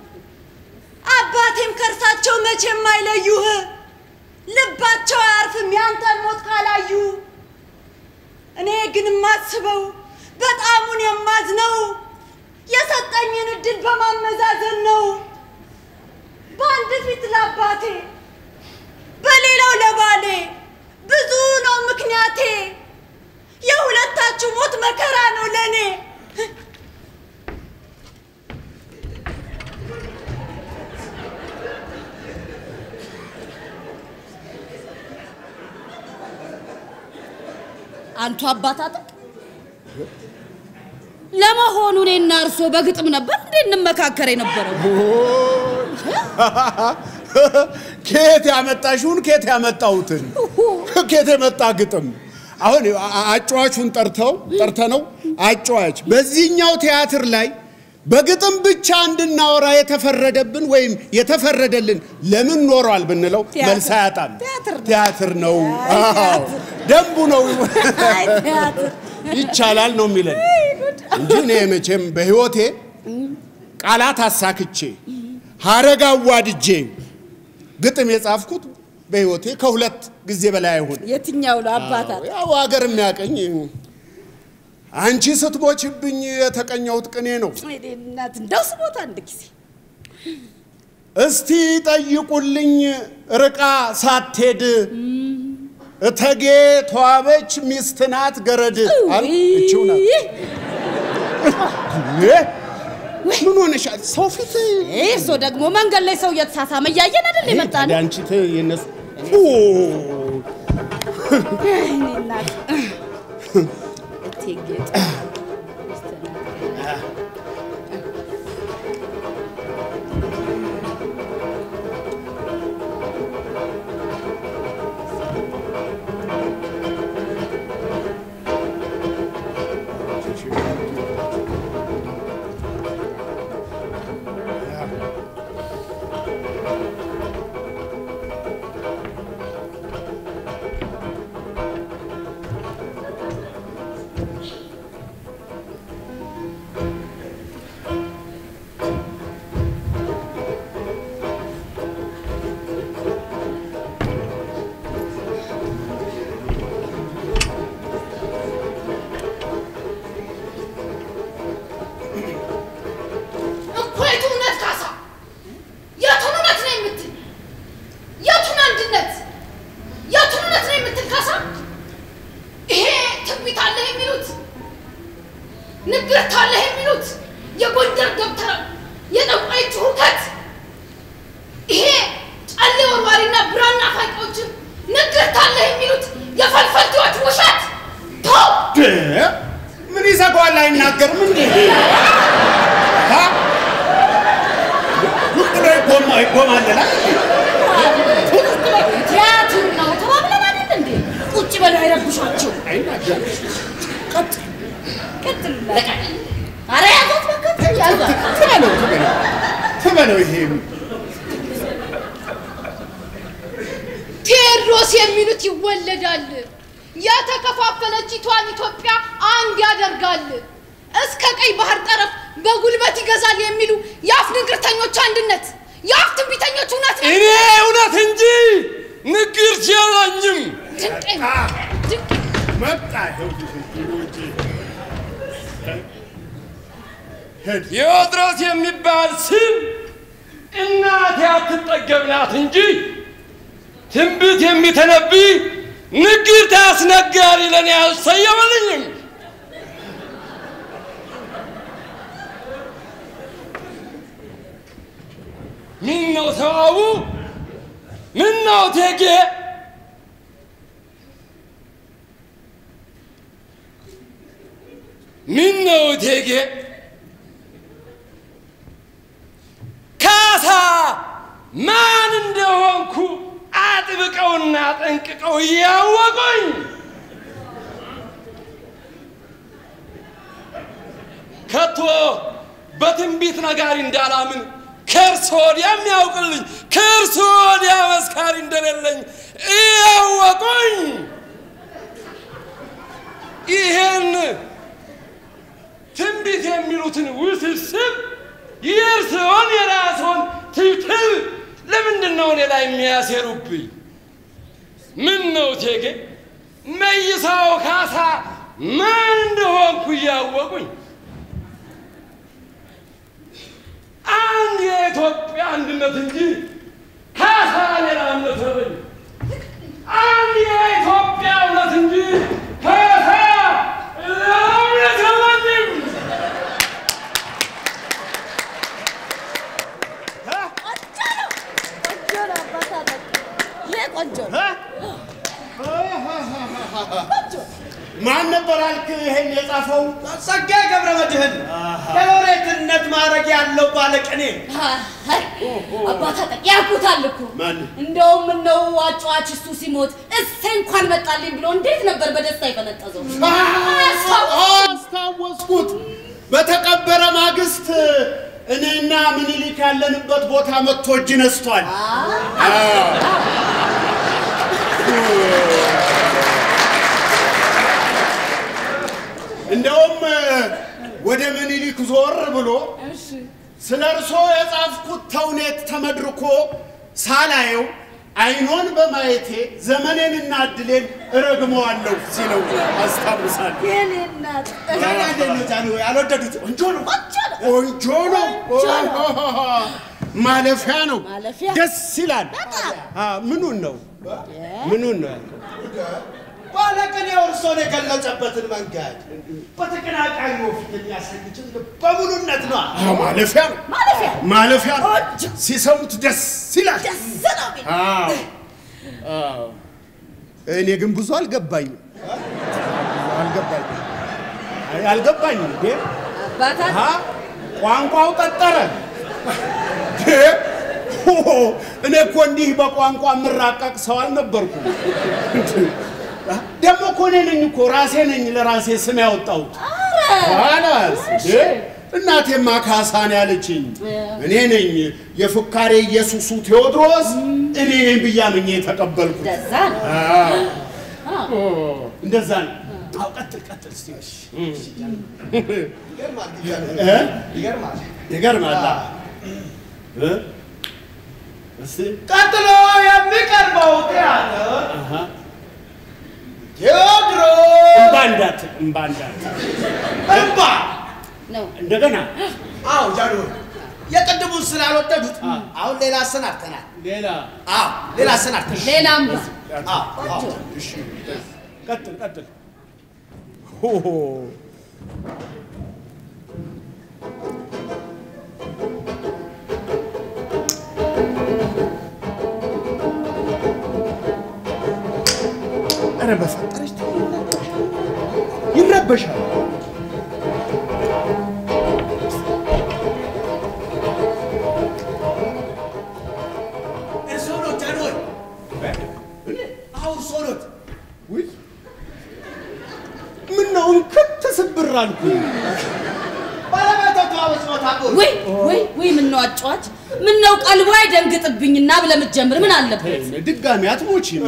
አባቴም ከእርሳቸው መቼም አይለዩህ። ልባቸው አያርፍም ያንተን ሞት ካላዩ። እኔ ግን የማስበው በጣሙን የማዝነው የሰጠኝን እድል በማመዛዘን ነው። በአንድ ፊት ለአባቴ በሌላው ለባሌ ብዙ ነው ምክንያቴ። የሁለታችሁ ሞት መከራ ነው ለእኔ። አንቱ አባታጥቅ ለመሆኑ እኔና እርሶ በግጥም ነበር እንዴ እንመካከር የነበረው? ከየት ያመጣሽውን ከየት ያመጣሁትን ከየት የመጣ ግጥም አሁን አ- አጫዋቹን ጠርተው ጠርተ ነው አጫዋች በዚህኛው ቲያትር ላይ በግጥም ብቻ እንድናወራ የተፈረደብን ወይም የተፈረደልን ለምን ኖሯል ብንለው ቲያትር- መልስ አያጣም። ቲያትር ነው። ቲያትር ነው፣ አይ አዎ፣ ቲያትር። ደንቡ ነው፣ አይ ቲያትር ይቻላል ነው የሚለን እንጂ እኔ መቼም በህይወቴ ቃላት አሳክቼ ሀረግ አዋድጄ ግጥም የጻፍኩት በህይወቴ ከሁለት ጊዜ በላይ አይሆን። የትኛው ነው አባታት? ያው ሀገር የሚያቀኝ አንቺ ስትቦችብኝ የተቀኘሁት ቅኔ ነው። እኔ እናት እንደው ስሞት አንድ ጊዜ እስቲ ጠይቁልኝ ርቃ ሳትሄድ እተጌ ተዋበች ሚስት ናት ገረድ አል እችው ናት። እ? ምን ሆነሻል? ሰው ፊት እርሶ ደግሞ መንገድ ላይ ሰው እየተሳሳመ እያየን አይደል የመጣ ታዲያ ነው? አንቺ ት- የነሱ ኦ፣ እኔ እናት እቴጌ አንድነት የቱን እውነት ነው የምትካሳ? ይሄ ትንቢት አለህ የሚሉት ንግርት አለህ የሚሉት የጎንደር ደብተራ የጠንቋዮች ሁከት ይሄ ጨሌ ወርዋሪና ብራና ፋቂዎችን ንግርት አለህ የሚሉት የፈልፈልቴዎች ውሸት ተው። ምን ይዘጋዋል? አይናገርም እንዴ? አ? ዝም ብሎ ይጎማ ይጎማለላል። ቲያትር ነው ተባብለን አይደል እንዴ? ቁጭ በለው አይረብሿቸው። አይናገርም። ቀጥል ቀጥል ለቀቅ። ኧረ ያዟት በቃ ያዟት። ትበለው ትበለው ትበለው ይሄ ቴዎድሮስ የሚሉት ይወለዳል። የተከፋፈለችቷን ኢትዮጵያ አንድ ያደርጋል። እስከ ቀይ ባህር ጠረፍ በጉልበት ይገዛል የሚሉ የአፍ ንግርተኞች አንድነት፣ የአፍ ትንቢተኞች እውነት ነው። እኔ እውነት እንጂ ንግርት የለኝም። ድንቅ ነው፣ ድንቅ ነው። መጣ ይኸው እንጂ ሄድ ቴዎድሮስ የሚባል ስም እናቴ አትጠገብ ናት እንጂ ትንቢት የሚተነብይ ንግርት አስነጋሪ ለእኔ አልሰየመልኝም። ምን ነው ተዋቡ? ምን ነው እቴጌ? ምን ነው እቴጌ? ካሳ ማን እንደሆንኩ አጥብቀውና ጠንቅቀው እያወቁኝ ከቶ በትንቢት ነጋሪ እንዳላምን ከእርስ ወዲያ የሚያውቅልኝ ከእርስ ወዲያ መስካሪ እንደሌለኝ እያወቁኝ ይሄን ትንቢት የሚሉትን ውስብስብ የእርስዎን የራስዎን ትብትብ ለምንድን ነው እኔ ላይ የሚያሴሩብኝ? ምን ነው እቴጌ መይሳው ካሳ ማን እንደሆንኩ እያወቁኝ አንድ የኢትዮጵያ አንድነት እንጂ ካሳ ሌላ እምነት የለኝም። አንድ የኢትዮጵያ እውነት እንጂ ካሳ ሌላ እምነት የለኝም። ቆንጆ ነው፣ ቆንጆ ነው አባት አጠቅ። ይሄ ቆንጆ ነው። ማን ነበር አልክ ይሄን የጻፈው? ጸጋዬ ገብረ መድኅን የሎሬትነት ማዕረግ ያለው ባለቅኔ አይ፣ አባት አጠቅ ያውቁታል እኮ ማን? እንደውም እነው አጫዋች እሱ ሲሞት እሰይ እንኳን መጣልኝ ብሎ እንዴት ነበር በደስታ የፈነጠዘው። አስታወስኩት። በተቀበረ ማግስት እኔና ምኒልክ ያለንበት ቦታ መጥቶ እጅ ነስቷል። እንደውም ወደ ምኒልክ ዞር ብሎ ስለ እርሶ የጻፍኩት ተውኔት ተመድርኮ ሳላየው አይኖን በማየቴ ዘመኔንና እድሌን እረግመዋለሁ ሲለው አስታውሳለሁ። የኔ እናት ታዲያ እንዴት ነው ጃንሆይ አልወደዱት? ቆንጆ ነው፣ ቆንጆ ነው። ቆንጆ ነው፣ ማለፊያ ነው፣ ማለፊያ። ደስ ይላል። በጣም አ፣ ምኑን ነው ምኑን ነው ያልከው? ባለቅኔው እርሶን የገለጸበትን መንገድ በተቀናቃኝ ፊት የሚያሰግችን በሙሉነት ነው። አ፣ ማለፊያ ነው፣ ማለፊያ ማለፊያ ነው። ቆንጆ ሲሰሙት ደስ ይላል። ደስ ነው የሚል አዎ፣ አዎ። እኔ ግን ብዙ አልገባኝም፣ ብዙ አልገባኝም፣ አይ፣ አልገባኝም እንዴ አባታት አሃ፣ ቋንቋው ቀጠረ። እ? ሆ፣ እኔ እኮ እንዲህ በቋንቋ የምራቀቅ ሰው አልነበርኩም። ደግሞ እኮ እኔ ነኝ እኮ ራሴ ነኝ ለራሴ ስም ያወጣሁት። ኋላስ እ? እናቴማ ካሳን ያለችኝ እኔ ነኝ የፉካሬ ኢየሱሱ ቴዎድሮስ እኔ ነኝ ብዬ አምኜ የተቀበልኩት። እንደዛ ነው። አዎ፣ እንደዛ ነው። አዎ፣ ቀጥል ቀጥል እስቲ። እሺ። ይገርማል፣ እ? ይገርማል። ይገርማል። እ? እስቲ ቀጥሎ የሚቀርበው ቲያትር አሃ ቴዎድሮስ እምባ እንዳት እምባ እንዳት እምባ ነው እንደገና አዎ ጃንሆይ የቅድሙን ስላልወደዱት አሁን ሌላ አሰናድተናል። ሌላ አዎ ሌላ አሰናድተናል። ሌላም አዎ አዎ እሺ ቀጥል ቀጥል ሆሆ ኧረ በፈጠረች ይረበሻል። እርስዎ ነው ጃንሆይ? አዎ እርስዎ ኖት። ውይ ምነው እንክት ስብር አልኩኝ። ባለቤቶቹ አበስኖት አጎ ወይ ወይ ወይ ምነው አጫዋች ምነው ቀልቧ አይደንግጥብኝና ብለህ የምትጀምር ምን አለበት? ድጋሚ አትሞቺም።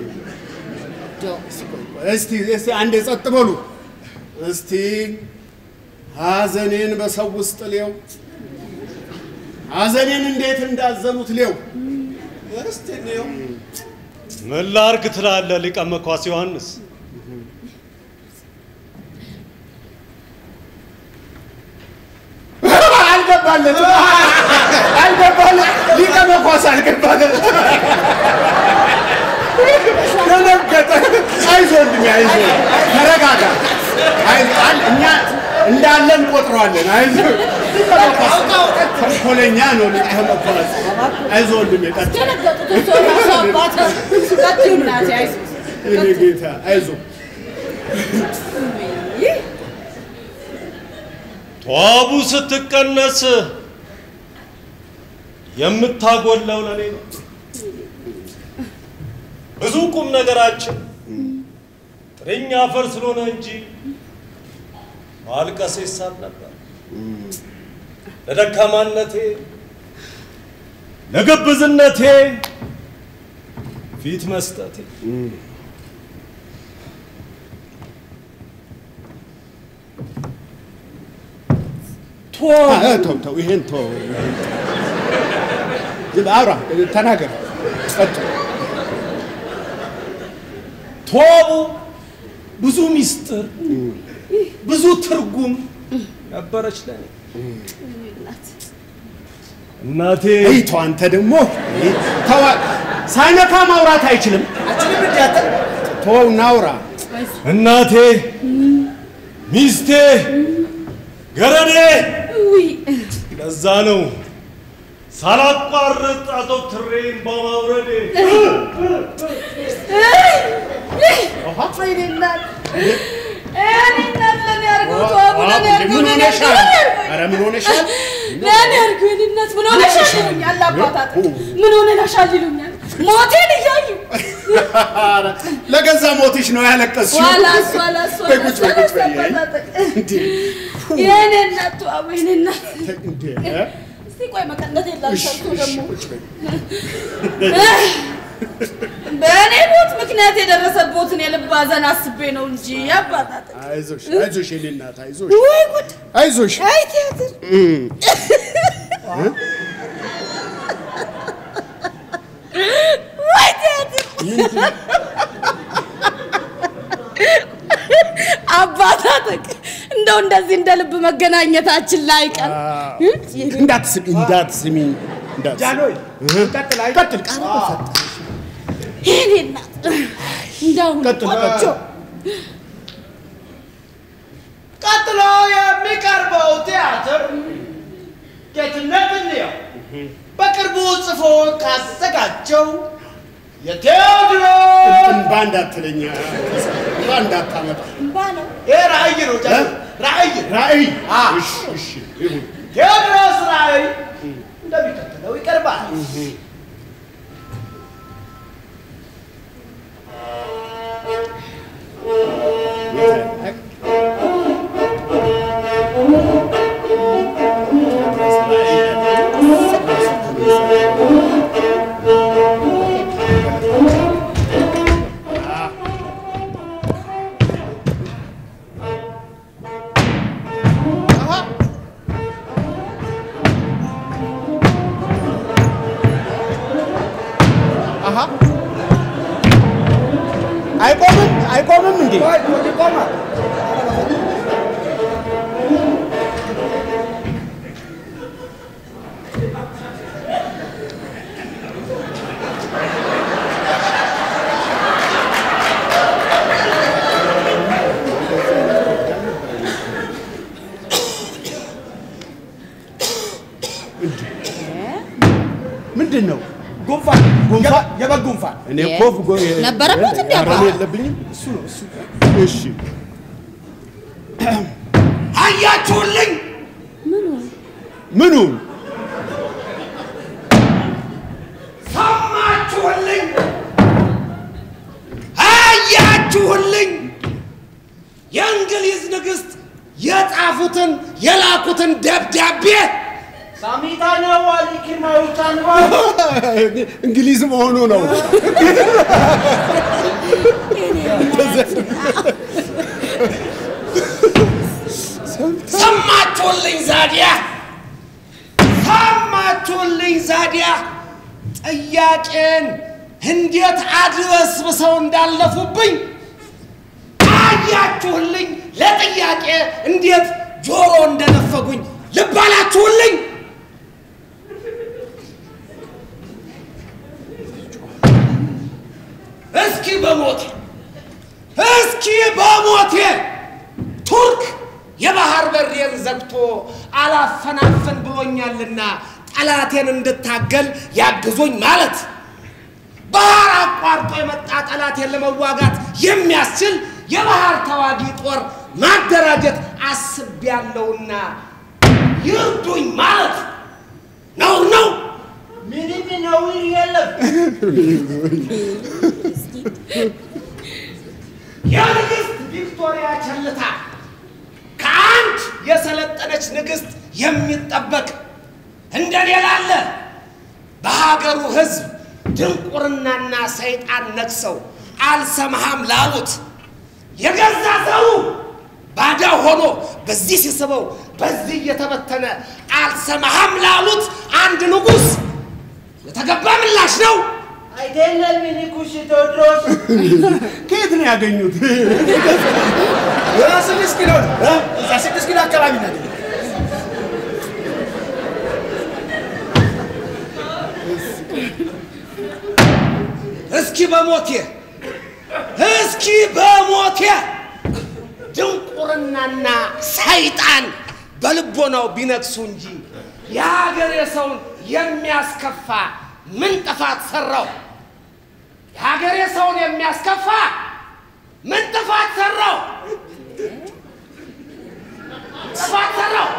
እስቲ እስቲ አንዴ ጸጥ በሉ። እስቲ ሐዘኔን በሰው ውስጥ ሌው ሐዘኔን እንዴት እንዳዘኑት ሌው እስቲ እንየው። ምን ላርግ ትላለህ ሊቀ መኳስ ዮሐንስ? አልገባለትም አልገባለት ሊቀ መኳስ አልገባለት ደነገጠ። አይዞህ ወንድሜ አይዞህ፣ ተረጋጋ። አይዞህ፣ አል- እኛ እንዳለን ቆጥረዋለን። አይዞህ ሊቀ መኳስ ተንኮለኛ ነው ሊቀ መኳስ። አይዞህ ወንድሜ ቀጥል። ደነገጡት እሱ ራሱ አባት ቀጥዩ እናቴ አይዞህ የኔ ጌታ አይዞህ። ተዋቡ ስትቀነስ የምታጎለው ለኔ ነው። ብዙ ቁም ነገራችን ጥርኛ አፈር ስለሆነ እንጂ ማልቀስ ይሳል ነበር። ለደካማነቴ ለግብዝነቴ ፊት መስጠቴ አ- ተው ተው፣ ይሄን ተው። ዝም አውራ፣ ተናገር፣ ቀጥል። ተዋቡ ብዙ ሚስጥር ብዙ ትርጉም ነበረች ለኔ እናቴ አይ ተው አንተ ደግሞ ተው፣ ሳይነካ ማውራት አይችልም። አችንም እንዲያጠር ተወው እናውራ። እናቴ ሚስቴ ገረዴ ውይ ለዛ ነው ሳላቋርጥ አዘውትሬን በማውረዴ ወይኔ እናት እኔ እናት ለኔ አድርገው ተዋቡ ለኔ አድርገው ምን ለኔ ሆነሻል? አድርገው ኧረ ምን ሆነሻል? ለኔ አድርገው የኔ እናት ምን ሆነሻል ይሉኛል አባታት ምን ሆነሻል ይሉኛል ሞቴን እያዩ ለገዛ ሞትሽ ነው ያለቀስሽው። ዋላስ ዋላስ በይ ቁጭ በይ ቁጭ በይ። አባታጠቅ እንዴ የኔ እናት ተዋቡ የኔ እናት እንዴ እስቲ ቆይ መቀነት የለም እሺ ሰርቶ እሺ ደግሞ ቁጭ በይ። በእኔ ሞት ምክንያት የደረሰቦትን የልብ ሐዘን አስቤ ነው እንጂ አባታጠቅ አይዞሽ አይዞሽ የኔ እናት አይዞሽ ወይ ጉድ አይዞሽ አይ ቲያትር ወይ ቲያትር አባታጠቅ እንደው እንደዚህ እንደ ልብ መገናኘታችን ላይ ቀር እንዳትስሚ እንዳትስሚ እንዳትስሚ ጃንሆይ ቀጥል። አይ ቀጥል ቃል በፈጠረ የኔ እናት እንዳሁን ቀጥል ቆጮ ቀጥሎ የሚቀርበው ቲያትር ጌትነት እንየው በቅርቡ ጽፎ ካዘጋጀው የቴዎድሮስ እንባ እንዳትለኛ እንባ እንዳታመጣ እምባ ነው ይህ ራእይ ነው ጃንሆይ ራእይ ራእይ አ። እሺ እሺ ይሁን ቴዎድሮስ ራእይ እንደሚከተለው ይቀርባል። አሃ አይቆምም አይቆምም እንዴ ቆይ ቆይ ይቆማል። እኔ እኮ ጎ- ነበረበት እንዴ አባ? ኧረ እኔ የለብኝም። እሱ ነው እሱ። እሺ አያችሁልኝ? ምኑ ሰማችሁልኝ? አያችሁልኝ? የእንግሊዝ ንግሥት የጻፉትን የላኩትን ደብዳቤ ሳሚታኛ ዋሊ ኪርማዊታን እንግሊዝ መሆኑ ነው። ሰማችሁልኝ ዛዲያ ሰማችሁልኝ ዛዲያ ጥያቄን እንዴት አድበስብሰው እንዳለፉብኝ አያችሁልኝ ለጥያቄ እንዴት ጆሮ እንደነፈጉኝ ልብ አላችሁልኝ እስኪ በሞቴ እስኪ በሞቴ ቱርክ የባህር በሬን ዘግቶ አላፈናፈን ብሎኛልና ጠላቴን እንድታገል ያግዙኝ ማለት ባህር አቋርጦ የመጣ ጠላቴን ለመዋጋት የሚያስችል የባህር ተዋጊ ጦር ማደራጀት አስቤያለሁና ይርዱኝ ማለት ነውር ነው። ምንም ነውር የለም። የንግሥት ቪክቶሪያ ቸልታ ከአንድ የሰለጠነች ንግሥት የሚጠበቅ እንደኔ ላለ በሀገሩ ሕዝብ ድንቁርናና ሰይጣን ነግሰው አልሰማህም ላሉት የገዛ ዘሩ ባዳ ሆኖ በዚህ ሲስበው በዚህ እየተበተነ አልሰማህም ላሉት አንድ ንጉሥ የተገባ ምላሽ ነው። አይደለም ንጉሥ ቴዎድሮስ ከየት ነው ያገኙት? ስድስት ኪሎ እዛ ስድስት ኪሎ አካባቢ ነው። እስኪ በሞቴ እስኪ በሞቴ ድንቁርናና ሰይጣን በልቦናው ቢነግሱ እንጂ የሀገሬ ሰውን የሚያስከፋ ምን ጥፋት ሰራው? የሀገሬ ሰውን የሚያስከፋ ምን ጥፋት ሰራው? ጥፋት ሰራው?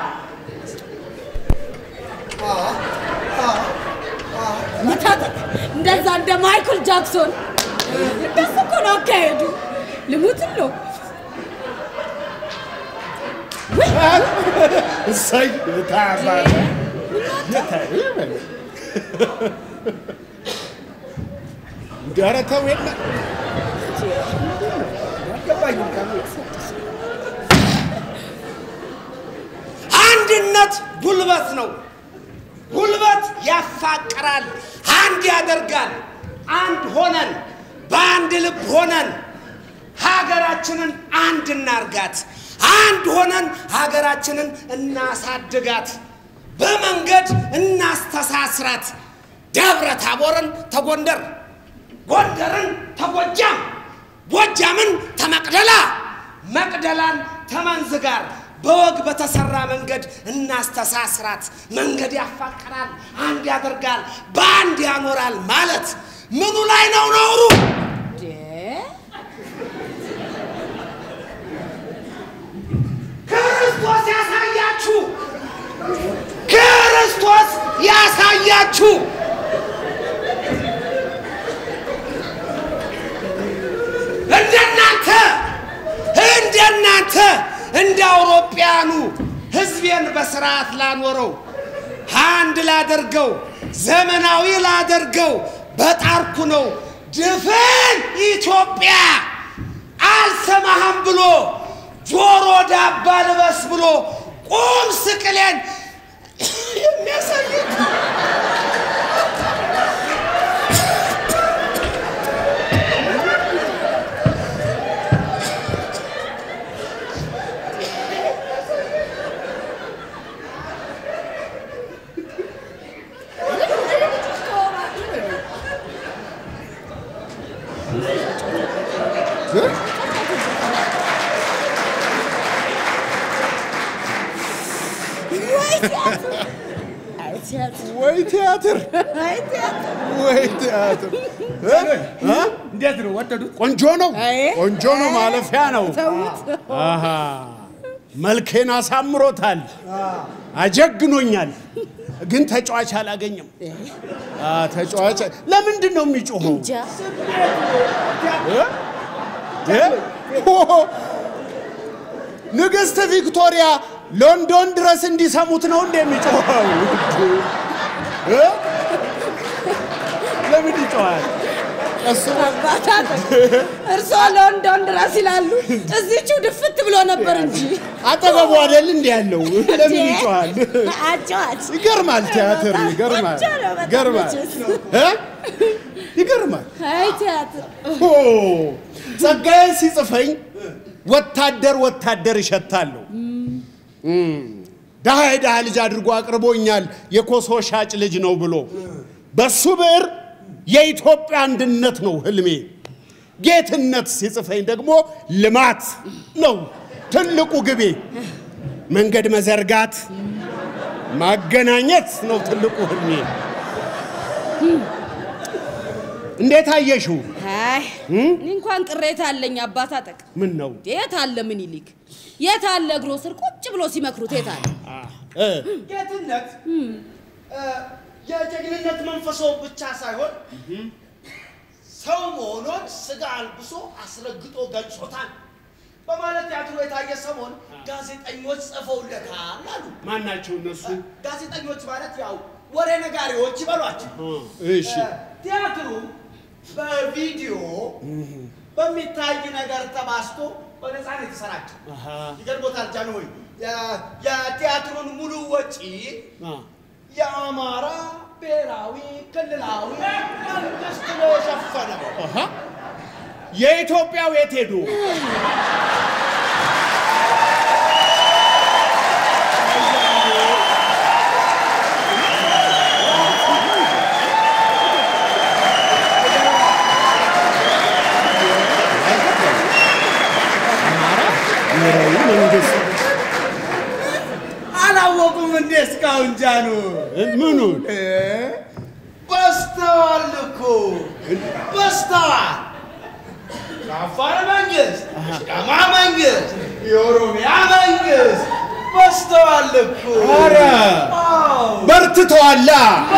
መታጠቅ እንደዛ እንደ ማይክል ጃክሶን እንደሱ እኮ ነው አካሄዱ። ልሙትን ነው እሰይ ታባለ ኧረ ተው የለ አንድነት ጉልበት ነው። ጉልበት ያፋቅራል፣ አንድ ያደርጋል። አንድ ሆነን በአንድ ልብ ሆነን ሀገራችንን አንድ እናርጋት። አንድ ሆነን ሀገራችንን እናሳድጋት። በመንገድ እናስተሳስራት። ደብረ ታቦርን ተጎንደር፣ ጎንደርን ተጎጃም፣ ጎጃምን ተመቅደላ፣ መቅደላን ተመንዝ ጋር በወግ በተሰራ መንገድ እናስተሳስራት። መንገድ ያፋቅራል፣ አንድ ያደርጋል፣ በአንድ ያኖራል ማለት ምኑ ላይ ነው ነውሩ? ክርስቶስ ያሳያችሁ፣ ክርስቶስ ያሳያችሁ። እንደናንተ እንደናንተ እንደ አውሮጵያኑ ሕዝቤን በስርዓት ላኖረው አንድ ላደርገው ዘመናዊ ላደርገው በጣርኩ ነው ድፍን ኢትዮጵያ አልሰማህም ብሎ ጆሮ ዳባ ልበስ ብሎ ቁም ስቅሌን የሚያሳይ ቲያትር ወይ ቲያትር አይ ቲያትር ወይ ቲያትር እ? እ? እንዴት ነው ወደዱት? ቆንጆ ነው አይ፣ ቆንጆ ነው ማለፊያ ነው ተውት። አሃ መልኬን አሳምሮታል አጀግኖኛል ግን ተጫዋች አላገኘም አ፣ ተጫዋች ለምንድን ነው የሚጮኸው እንጃ እ? እ? ሆ! ንግሥት ቪክቶሪያ ሎንዶን ድረስ እንዲሰሙት ነው እንደ የሚጮኸው እ? ለምን ይጮኻል እሱ አባታጠቅ እርስዎ ሎንዶን ድረስ ይላሉ። እዚችው ድፍት ብሎ ነበር እንጂ አጠገቡ አይደል እንዲ ያለው ለምን እንዴ! ይጮኻል አጫዋች ይገርማል ቲያትር ይገርማል ቆንጆ ነው በጣም ይገርማል መቼስ። እ? ይገርማል አይ ቲያትር ሆ! ጸጋዬ ሲጽፈኝ ወታደር ወታደር ይሸታለሁ እም፣ ድሃ የድሃ ልጅ አድርጎ አቅርቦኛል የኮሶ ሻጭ ልጅ ነው ብሎ በሱ ብዕር የኢትዮጵያ አንድነት ነው ህልሜ ጌትነት ሲጽፈኝ ደግሞ ልማት ነው ትልቁ ግቤ መንገድ መዘርጋት ማገናኘት ነው ትልቁ ህልሜ እንዴት አየሽው አይ እኔ እንኳን ቅሬታ አለኝ አባታጠቅ ምን ነው የት አለ ምኒልክ የት አለ እግሮ ስር ቁጭ ብሎ ሲመክሩት የት አለ እ፣ ጌትነት እ፣ የጀግንነት መንፈሶ ብቻ ሳይሆን ሰው መሆኖን ስጋ አልብሶ አስረግጦ ገልጾታል በማለት ቲያትሩ የታየ ሰሞን ጋዜጠኞች ጽፈውለታል አሉ። ማን ናቸው እነሱ ጋዜጠኞች ማለት ያው ወሬ ነጋሪዎች ይበሏቸው። እሺ እ፣ ቲያትሩ በቪዲዮ በሚታይ ነገር ተባስቶ በነፃ ነው የተሰራጨው። አሃ፣ ይገርሞታል ጃንሆይ የ- የቲያትሩን ሙሉ ወጪ አ፣ የአማራ ብሔራዊ ክልላዊ መንግስት ነው የሸፈነው። አሃ። የኢትዮጵያው የት ሄዱ ብሔራዊ መንግስት አላወቁም እንዴ እስካሁን ጃኑ? እ፣ ምኑን እ? በስተዋል እኮ በስተዋል። የአፋር መንግስት፣ የሲዳማ መንግስት፣ የኦሮሚያ መንግስት በስተዋል እኮ። ኧረ አዎ። በርትተዋላ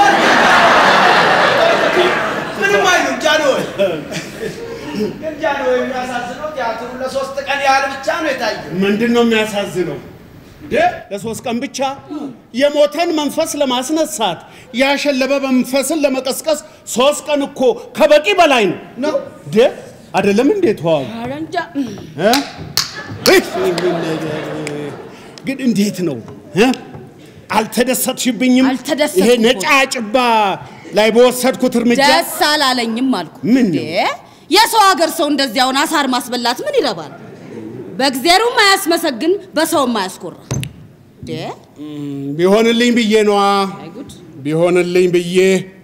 ምንም አይሉም ጃንሆይ። ግን ጃንሆይ የሚያሳዝነው ቲያትሩ ለሶስት ቀን ያህል ብቻ ነው የታየው። ምንድን ነው የሚያሳዝነው? እንዴ ለሶስት ቀን ብቻ የሞተን መንፈስ ለማስነሳት ያሸለበ መንፈስን ለመቀስቀስ ሶስት ቀን እኮ ከበቂ በላይ ነው ነው እንዴ አይደለም እንዴ ተዋው ኧረ እንጃ እ? እህ፣ ይህን ነገር ግን እንዴት ነው እ? አልተደሰትሽብኝም አልተደሰትኩም ይሄ እኮ። ነጫጭባ ላይ በወሰድኩት እርምጃ ደስ አላለኝም አልኩ ምን እንዴ ነው? የሰው ሀገር ሰው እንደዚያውን አሳር ማስበላት ምን ይረባል በእግዜሩም አያስመሰግን በሰውም አያስኮራ እንዴ ቢሆንልኝ ብዬ ነዋ አይ ጉድ ቢሆንልኝ ብዬ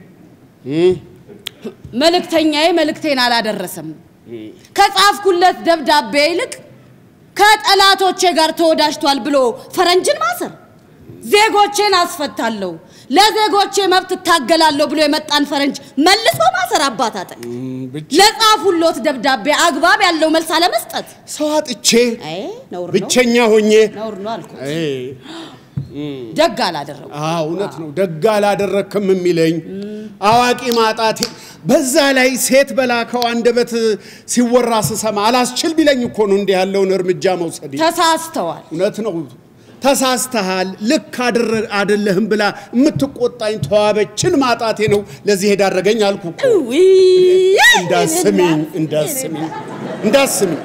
መልእክተኛዬ መልእክቴን አላደረሰም ከጻፍኩለት ደብዳቤ ይልቅ ከጠላቶቼ ጋር ተወዳጅቷል ብሎ ፈረንጅን ማሰር ዜጎቼን አስፈታለሁ ለዜጎቼ መብት እታገላለሁ ብሎ የመጣን ፈረንጅ መልሶ ማሰር አባታጠቅ ብቻ ለጻፉሎት ደብዳቤ አግባብ ያለው መልስ አለመስጠት ሰው አጥቼ አይ ነውር ነው ብቸኛ ሆኜ ነውር ነው አልኩ አይ፣ ደግ አላደረጉ አዎ እውነት ነው። ደግ አላደረክም የሚለኝ አዋቂ ማጣቴ፣ በዛ ላይ ሴት በላከው አንደበት ሲወራ ስሰማ አላስችል ቢለኝ እኮ ነው እንዲህ ያለውን እርምጃ መውሰድ። ተሳስተዋል እውነት ነው። ተሳስተሃል፣ ልክ አድር- አይደለህም ብላ የምትቆጣኝ ተዋበችን ማጣቴ ነው ለዚህ የዳረገኝ አልኩ እኮ። ውይ፣ እንዳስሚኝ እንዳስሚኝ እንዳስሚኝ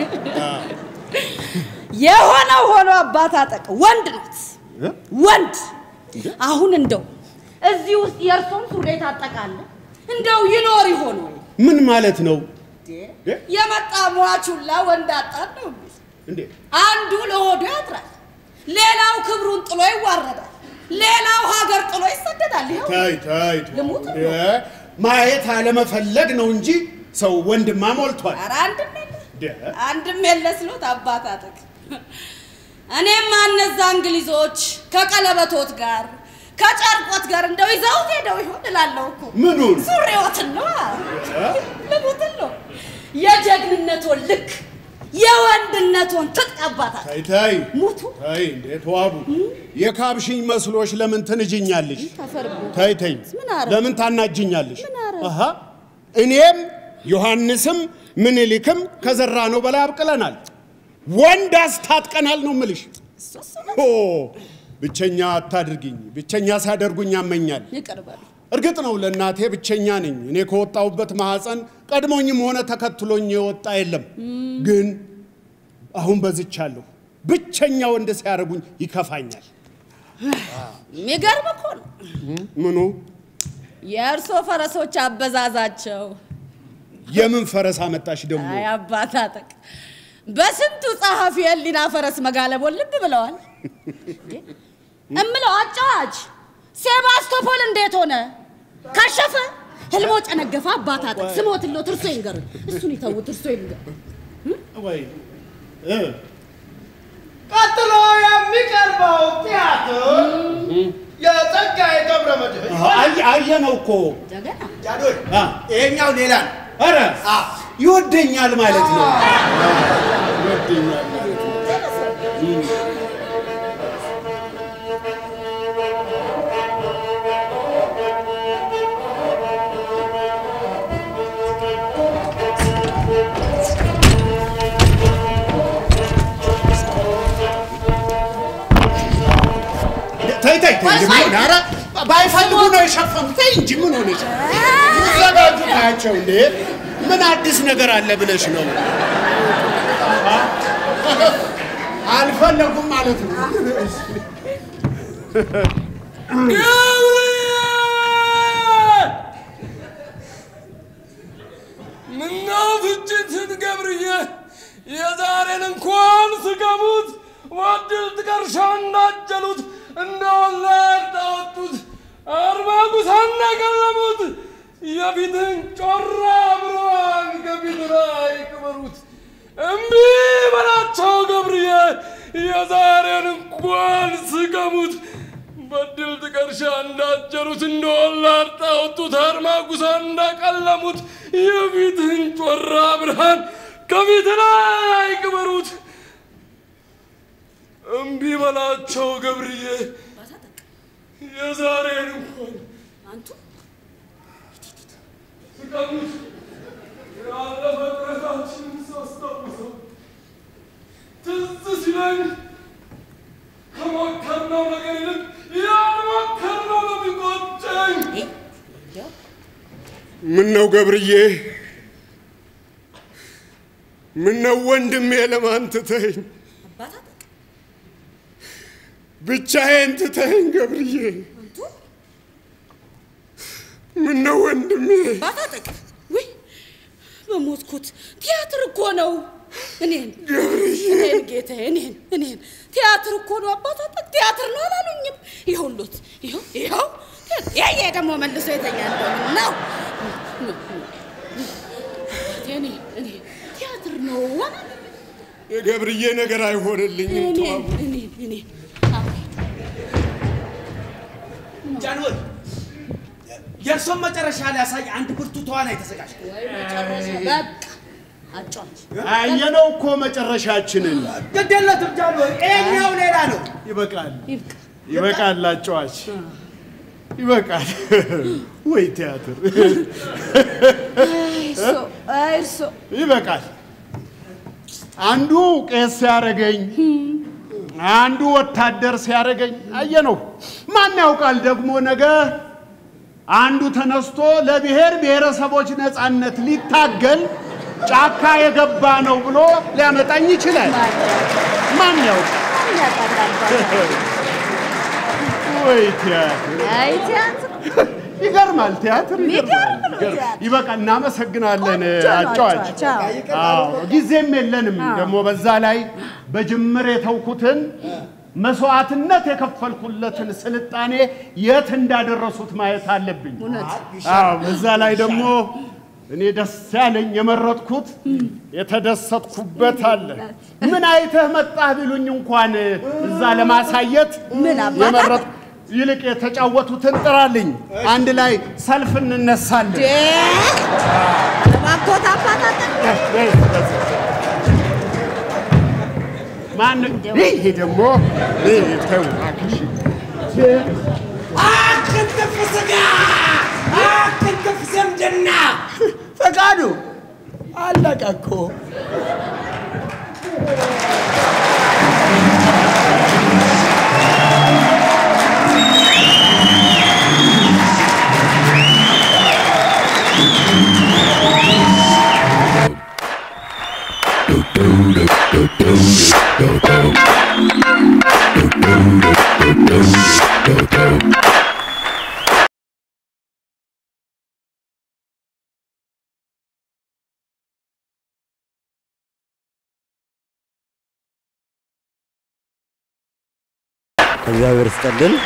የሆነው ሆኖ አባት አጠቅ ወንድ ናት እ? ወንድ አሁን እንደው እዚህ ውስጥ የእርሶን ሱሪ ታጠቃለ እንደው ይኖር ይሆን ወይ ምን ማለት ነው የመጣ ሟቹላ ወንድ አጣን ነው የሚል። እንዴ? አንዱ ለሆዱ ያጥራል ሌላው ክብሩን ጥሎ ይዋረዳል ሌላው ሀገር ጥሎ ይሰደዳል ይኸው ታይ ታይ ልሙት እ? ማየት አለመፈለግ ነው እንጂ ሰው ወንድማ ሞልቷል። ኧረ አንድም የለ ደ- አንድም የለ ስሎት አባት አጠቅ እኔማ እነዛ እንግሊዞች ከቀለበቶት ጋር ከጨርቆት ጋር እንደው ይዘውት ሄደው ይሆን እላለሁ እኮ። ምኑን? ሱሪዎትን ነው ልሙትን ነው የጀግንነቶን ልክ የወንድነቶን ትጥቅ አባታል ተይ ተይ ሙቱ ተይ እንዴ ተዋቡ የካብሽኝ መስሎሽ ለምን ትንጅኛለሽ? ተፈርቦ ተይ ተይ ምን አረ? ለምን ታናጅኛለሽ? ምን አረ? አሃ እኔም ዮሐንስም ምኒልክም ከዘራ ነው በላይ አብቅለናል። ወንድ አስታጥቀናል ነው ምልሽ። እሱ እሱ ነው። ኦ ብቸኛ አታድርጊኝ። ብቸኛ ሲያደርጉኝ ያመኛል። ይቅር በሉ። እርግጥ ነው ለእናቴ ብቸኛ ነኝ። እኔ ከወጣሁበት ማህፀን ቀድሞኝም ሆነ ተከትሎኝ የወጣ የለም። ግን አሁን በዝቻለሁ። ብቸኛ ወንድ ሲያደርጉኝ ይከፋኛል። የሚገርም እኮ ነው ምኑ የእርሶ ፈረሶች አበዛዛቸው። የምን ፈረስ አመጣሽ ደግሞ? አይ አባታጠቅ በስንቱ ጸሐፊ የህሊና ፈረስ መጋለቦን ልብ ብለዋል። እምለው አጫዋች ሴባስቶፖል እንዴት ሆነ? ከሸፈ? ህልሞ ጨነገፈ? አባታጠቅ ስሞትሎት እርሶ ይንገር። እሱን ይተውት፣ እርሶ ይንገር። ወይ እ ቀጥሎ የሚቀርበው ቲያትር የጸጋዬ ገብረ መድኅን አየ- አየነው እኮ ጀገና ጃዶይ አ፣ ይሄኛው ሌላ ነው። ኧረ አ፣ ይወደኛል ማለት ነው። ይወደኛል ማለት ነው። ተይ ተይ ተይ እንጂ ምን ሆነ? ኧረ ባይፈልጉ ነው የሸፈኑት። ተይ እንጂ ምን ሆነች? ይዘጋጁ ታያቸው እንዴ! ምን አዲስ ነገር አለ ብለሽ ነው? አልፈለጉም ማለት ነው። ገብርኤል! ምነው ፍጭትን ገብርዬ የዛሬን እንኳን ስገሙት ወድል ጥቀርሻ እንዳጀሉት እንደ ወላድ ዳወጡት አርማጉስ አናቀለሙት የፊትን ጮራ ብርሃን ከፊት ላይ ቅበሩት እምቢ በላቸው ገብርዬ የዛሬን እንኳን ስገሙት በድል ጥቀርሻ እንዳጀሩት እንደ ወላድ ጣወጡት አርማጉሳ እንዳቀለሙት የፊትህን ጮራ ብርሃን ከፊት ላይ ቅበሩት እምቢ በላቸው ገብርዬ የዛሬን እንኳን አንቱ ስቀሙት ያለፈ ጥረታችንን ሳስታውሰው ትዝ ሲለኝ ከሞከርነው ነገር ይልቅ ያልሞከርነው ነው የሚቆጨኝ። ምን ነው ገብርዬ? ምን ነው ወንድሜ ለማን ትተኸኝ? አባታጠቅ ብቻዬን ትተኸኝ ገብርዬ? አንቱ ምን ነው ወንድሜ? አባታጠቅ ውይ በሞትኩት ቲያትር እኮ ነው። እኔን ገብርዬ እኔን ጌታዬ እኔን እኔን ቲያትር እኮ ነው አባታጠቅ ቲያትር ነው አላሉኝም። ይኸውልዎት ይኸው ይኸው ያየ ደግሞ መልሶ የተኛ እንደሆነ ነው እኔ እኔ ቲያትር ነው አላሉኝም። የገብርዬ ነገር አይሆንልኝም። እኔን ተዋቡ እኔን እኔን ጃንሆይ የእርሶን መጨረሻ ሊያሳይ አንድ ብርቱ ተዋናይ ተዘጋጅ። ወይ መጨረሻ በቃ አጫዋች አየነው እኮ መጨረሻችንን። ግድ የለትም ጃንሆይ፣ ይሄኛው ሌላ ነው። ይበቃል፣ ይብቃ። ይበቃል፣ አጫዋች ይበቃል። ወይ ቲያትር እርሶ አይ እርሶ ይበቃል። አንዱ ቄስ ሲያረገኝ፣ አንዱ ወታደር ሲያረገኝ አየነው። ማን ያውቃል ደግሞ ነገ አንዱ ተነስቶ ለብሔር ብሔረሰቦች ነፃነት ሊታገል ጫካ የገባ ነው ብሎ ሊያመጣኝ ይችላል። ማን ያውቃል? ወይ ቲያትር አይ ቲያትር ይገርማል። ቲያትር ይገርማል። የሚገርም ነው ቲያትር። ይበቃል። እናመሰግናለን ቆንጆ ነው አጫዋች። አጫዋች፣ አዎ ጊዜም የለንም ደግሞ በዛ ላይ በጅምር የተውኩትን መስዋዕትነት የከፈልኩለትን ስልጣኔ የት እንዳደረሱት ማየት አለብኝ። አዎ በዛ ላይ ደግሞ እኔ ደስ ያለኝ የመረጥኩት የተደሰትኩበት አለ። ምን አይተህ መጣህ ቢሉኝ እንኳን እዛ ለማሳየት ምን አባታ? የመረጥ ይልቅ የተጫወቱትን ጥራልኝ፣ አንድ ላይ ሰልፍ እንነሳለን። እባክዎት አባታችን ማን ይሄ ደግሞ ይሄ ተው እባክሽ። አክትፍ ስጋ አክትፍ ዝምድና ፈቃዱ አለቀ እኮ። እግዚአብሔር ይስጥልን።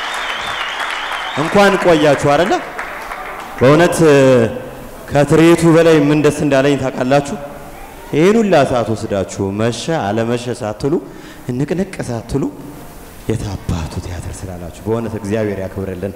እንኳን ቆያችሁ አይደለ? በእውነት ከትርኢቱ በላይ ምን ደስ እንዳለኝ ታውቃላችሁ? ይህን ሁላ ሰዓት ወስዳችሁ መሸ አለመሸ ሳትሉ ንቅንቅ ሳትሉ የታባቱ ቲያትር ስላላችሁ በእውነት እግዚአብሔር ያክብርልን።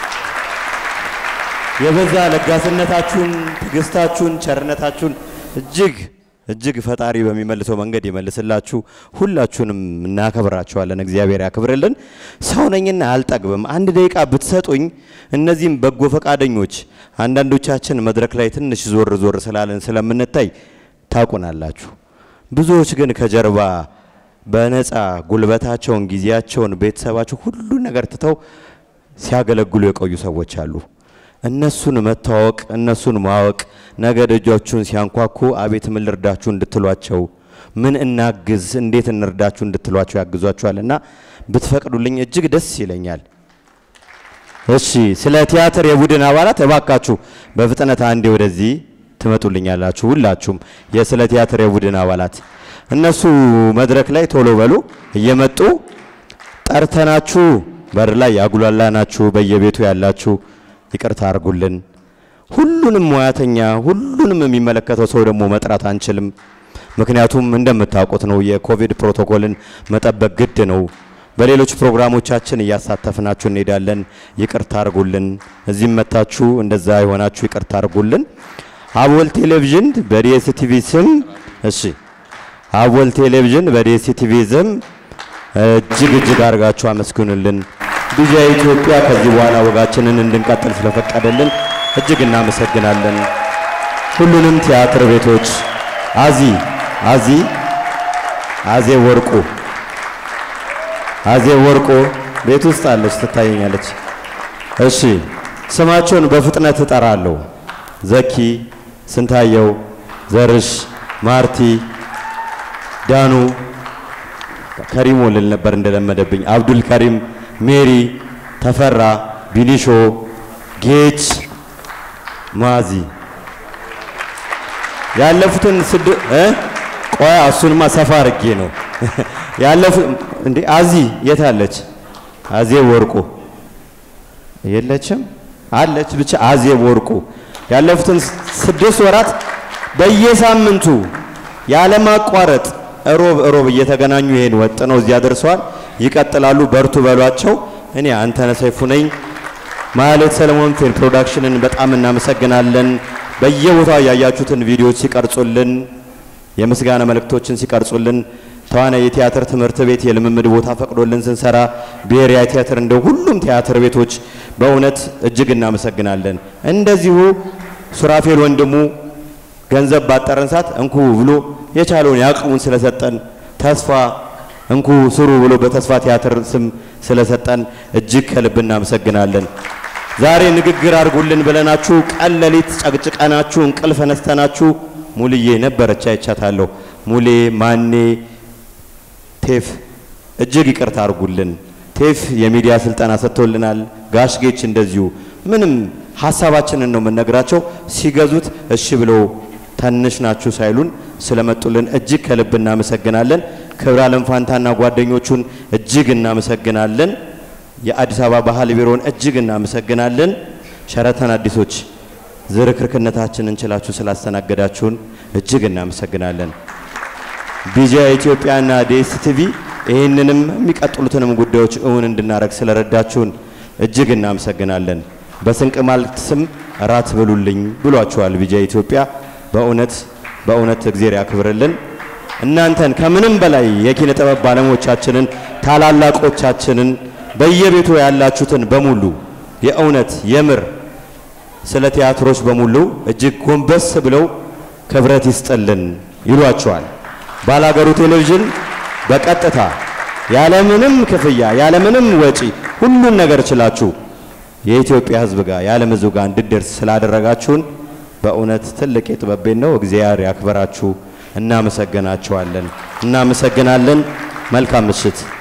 የበዛ ለጋስነታችሁን፣ ትዕግስታችሁን፣ ቸርነታችሁን እጅግ እጅግ ፈጣሪ በሚመልሰው መንገድ ይመልስላችሁ። ሁላችሁንም እናከብራችኋለን። እግዚአብሔር ያክብርልን። ሰው ነኝና አልጠግብም። አንድ ደቂቃ ብትሰጡኝ እነዚህም በጎ ፈቃደኞች አንዳንዶቻችን መድረክ ላይ ትንሽ ዞር ዞር ስላለን ስለምንታይ ታውቁናላችሁ። ብዙዎች ግን ከጀርባ በነፃ ጉልበታቸውን፣ ጊዜያቸውን፣ ቤተሰባቸው ሁሉ ነገር ትተው ሲያገለግሉ የቆዩ ሰዎች አሉ። እነሱን መታወቅ እነሱን ማወቅ ነገ ደጃችሁን ሲያንኳኩ አቤት ምን ልርዳችሁ እንድትሏቸው ምን እናግዝ እንዴት እንርዳችሁ እንድትሏቸው ያግዟችኋል እና ብትፈቅዱልኝ እጅግ ደስ ይለኛል። እሺ፣ ስለ ቲያትር የቡድን አባላት እባካችሁ በፍጥነት አንዴ ወደዚህ ትመጡልኛላችሁ። ሁላችሁም የስለ ቲያትር የቡድን አባላት እነሱ መድረክ ላይ ቶሎ በሉ እየመጡ ጠርተናችሁ በር ላይ ያጉላላናችሁ በየቤቱ ያላችሁ ይቅርታ አድርጉልን። ሁሉንም ሙያተኛ ሁሉንም የሚመለከተው ሰው ደግሞ መጥራት አንችልም። ምክንያቱም እንደምታውቁት ነው የኮቪድ ፕሮቶኮልን መጠበቅ ግድ ነው። በሌሎች ፕሮግራሞቻችን እያሳተፍናችሁ እንሄዳለን። ይቅርታ አድርጉልን። እዚህም መታችሁ እንደዛ የሆናችሁ ይቅርታ አድርጉልን። አቦል ቴሌቪዥን በዲኤስቲቪ ስም እሺ፣ አቦል ቴሌቪዥን በዲኤስቲቪ ስም እጅግ እጅግ አድርጋችሁ አመስግኑልን። ቢጂአይ ኢትዮጵያ ከዚህ በኋላ ወጋችንን እንድንቀጥል ስለፈቀደልን እጅግ እናመሰግናለን። ሁሉንም ቲያትር ቤቶች አዚ አዚ አዜ ወርቁ አዜ ወርቁ ቤት ውስጥ አለች ትታየኛለች። እሺ ስማቸውን በፍጥነት እጠራለሁ። ዘኪ፣ ስንታየው፣ ዘርሽ፣ ማርቲ፣ ዳኑ፣ ከሪሞ ልል ነበር እንደለመደብኝ፣ አብዱል ከሪም፣ ሜሪ፣ ተፈራ፣ ቢሊሾ፣ ጌች፣ ማዚ ያለፉትን ስድ እ ቆያ እሱንማ ሰፋ አድርጌ ነው ያለፉ እንዴ አዚ የት አለች? አዜ ወርቁ የለችም አለች። ብቻ አዜ ወርቁ ያለፉትን ስድስት ወራት በየሳምንቱ ያለማቋረጥ እሮብ እሮብ እየተገናኙ ይሄን ወጥ ነው እዚያ ደርሰዋል። ይቀጥላሉ። በርቱ በሏቸው። እኔ አንተነህ ሰይፉ ነኝ። ማህሌት ሰለሞን ፊልም ፕሮዳክሽንን በጣም እናመሰግናለን። በየቦታው ያያችሁትን ቪዲዮዎች ሲቀርጹልን፣ የምስጋና መልእክቶችን ሲቀርጹልን ተዋናይ የቲያትር ትምህርት ቤት የልምምድ ቦታ ፈቅዶልን ስንሰራ ብሔራዊ ቲያትር እንደ ሁሉም ቲያትር ቤቶች በእውነት እጅግ እናመሰግናለን። እንደዚሁ ሱራፌል ወንድሙ ገንዘብ ባጠረን ሰዓት እንኩ ብሎ የቻለውን ያቅሙን ስለሰጠን ተስፋ እንኩ ስሩ ብሎ በተስፋ ቲያትር ስም ስለሰጠን እጅግ ከልብ እናመሰግናለን። ዛሬ ንግግር አድርጉልን ብለናችሁ ቀን ሌሊት ጨቅጭቀናችሁ እንቅልፍ ነስተናችሁ ሙልዬ ነበረች አይቻታለሁ። ሙሌ ማኔ ቴፍ እጅግ ይቅርታ አድርጉልን። ቴፍ የሚዲያ ስልጠና ሰጥቶልናል። ጋሽጌች እንደዚሁ ምንም ሀሳባችንን ነው የምንነግራቸው። ሲገዙት እሺ ብለው ትንሽ ናችሁ ሳይሉን ስለመጡልን እጅግ ከልብ እናመሰግናለን። ክብረ ዓለም ፋንታና ጓደኞቹን እጅግ እናመሰግናለን። የአዲስ አበባ ባህል ቢሮን እጅግ እናመሰግናለን። ሸረተን አዲሶች ዝርክርክነታችንን ችላችሁ ስላስተናገዳችሁን እጅግ እናመሰግናለን። ቢጂአይ ኢትዮጵያና ዲኤስቲቪ ይህንንም የሚቀጥሉትንም ጉዳዮች እውን እንድናደርግ ስለረዳችሁን እጅግ እናመሰግናለን። በስንቅ ማልት ስም እራት ብሉልኝ ብሏችኋል ቢጃ ኢትዮጵያ። በእውነት በእውነት እግዜር ያክብርልን። እናንተን ከምንም በላይ የኪነ ጥበብ ባለሙያዎቻችንን ታላላቆቻችንን በየቤቱ ያላችሁትን በሙሉ የእውነት የምር ስለ ቲያትሮች በሙሉ እጅግ ጎንበስ ብለው ክብረት ይስጥልን ይሏቸዋል። ባላገሩ ቴሌቪዥን በቀጥታ ያለምንም ክፍያ ያለምንም ወጪ ሁሉን ነገር ችላችሁ የኢትዮጵያ ሕዝብ ጋር የዓለም ሕዝብ ጋር እንድደርስ ስላደረጋችሁን በእውነት ትልቅ የጥበብ ቤት ነው። እግዚአብሔር ያክበራችሁ። እናመሰግናችኋለን። እናመሰግናለን። መልካም ምሽት።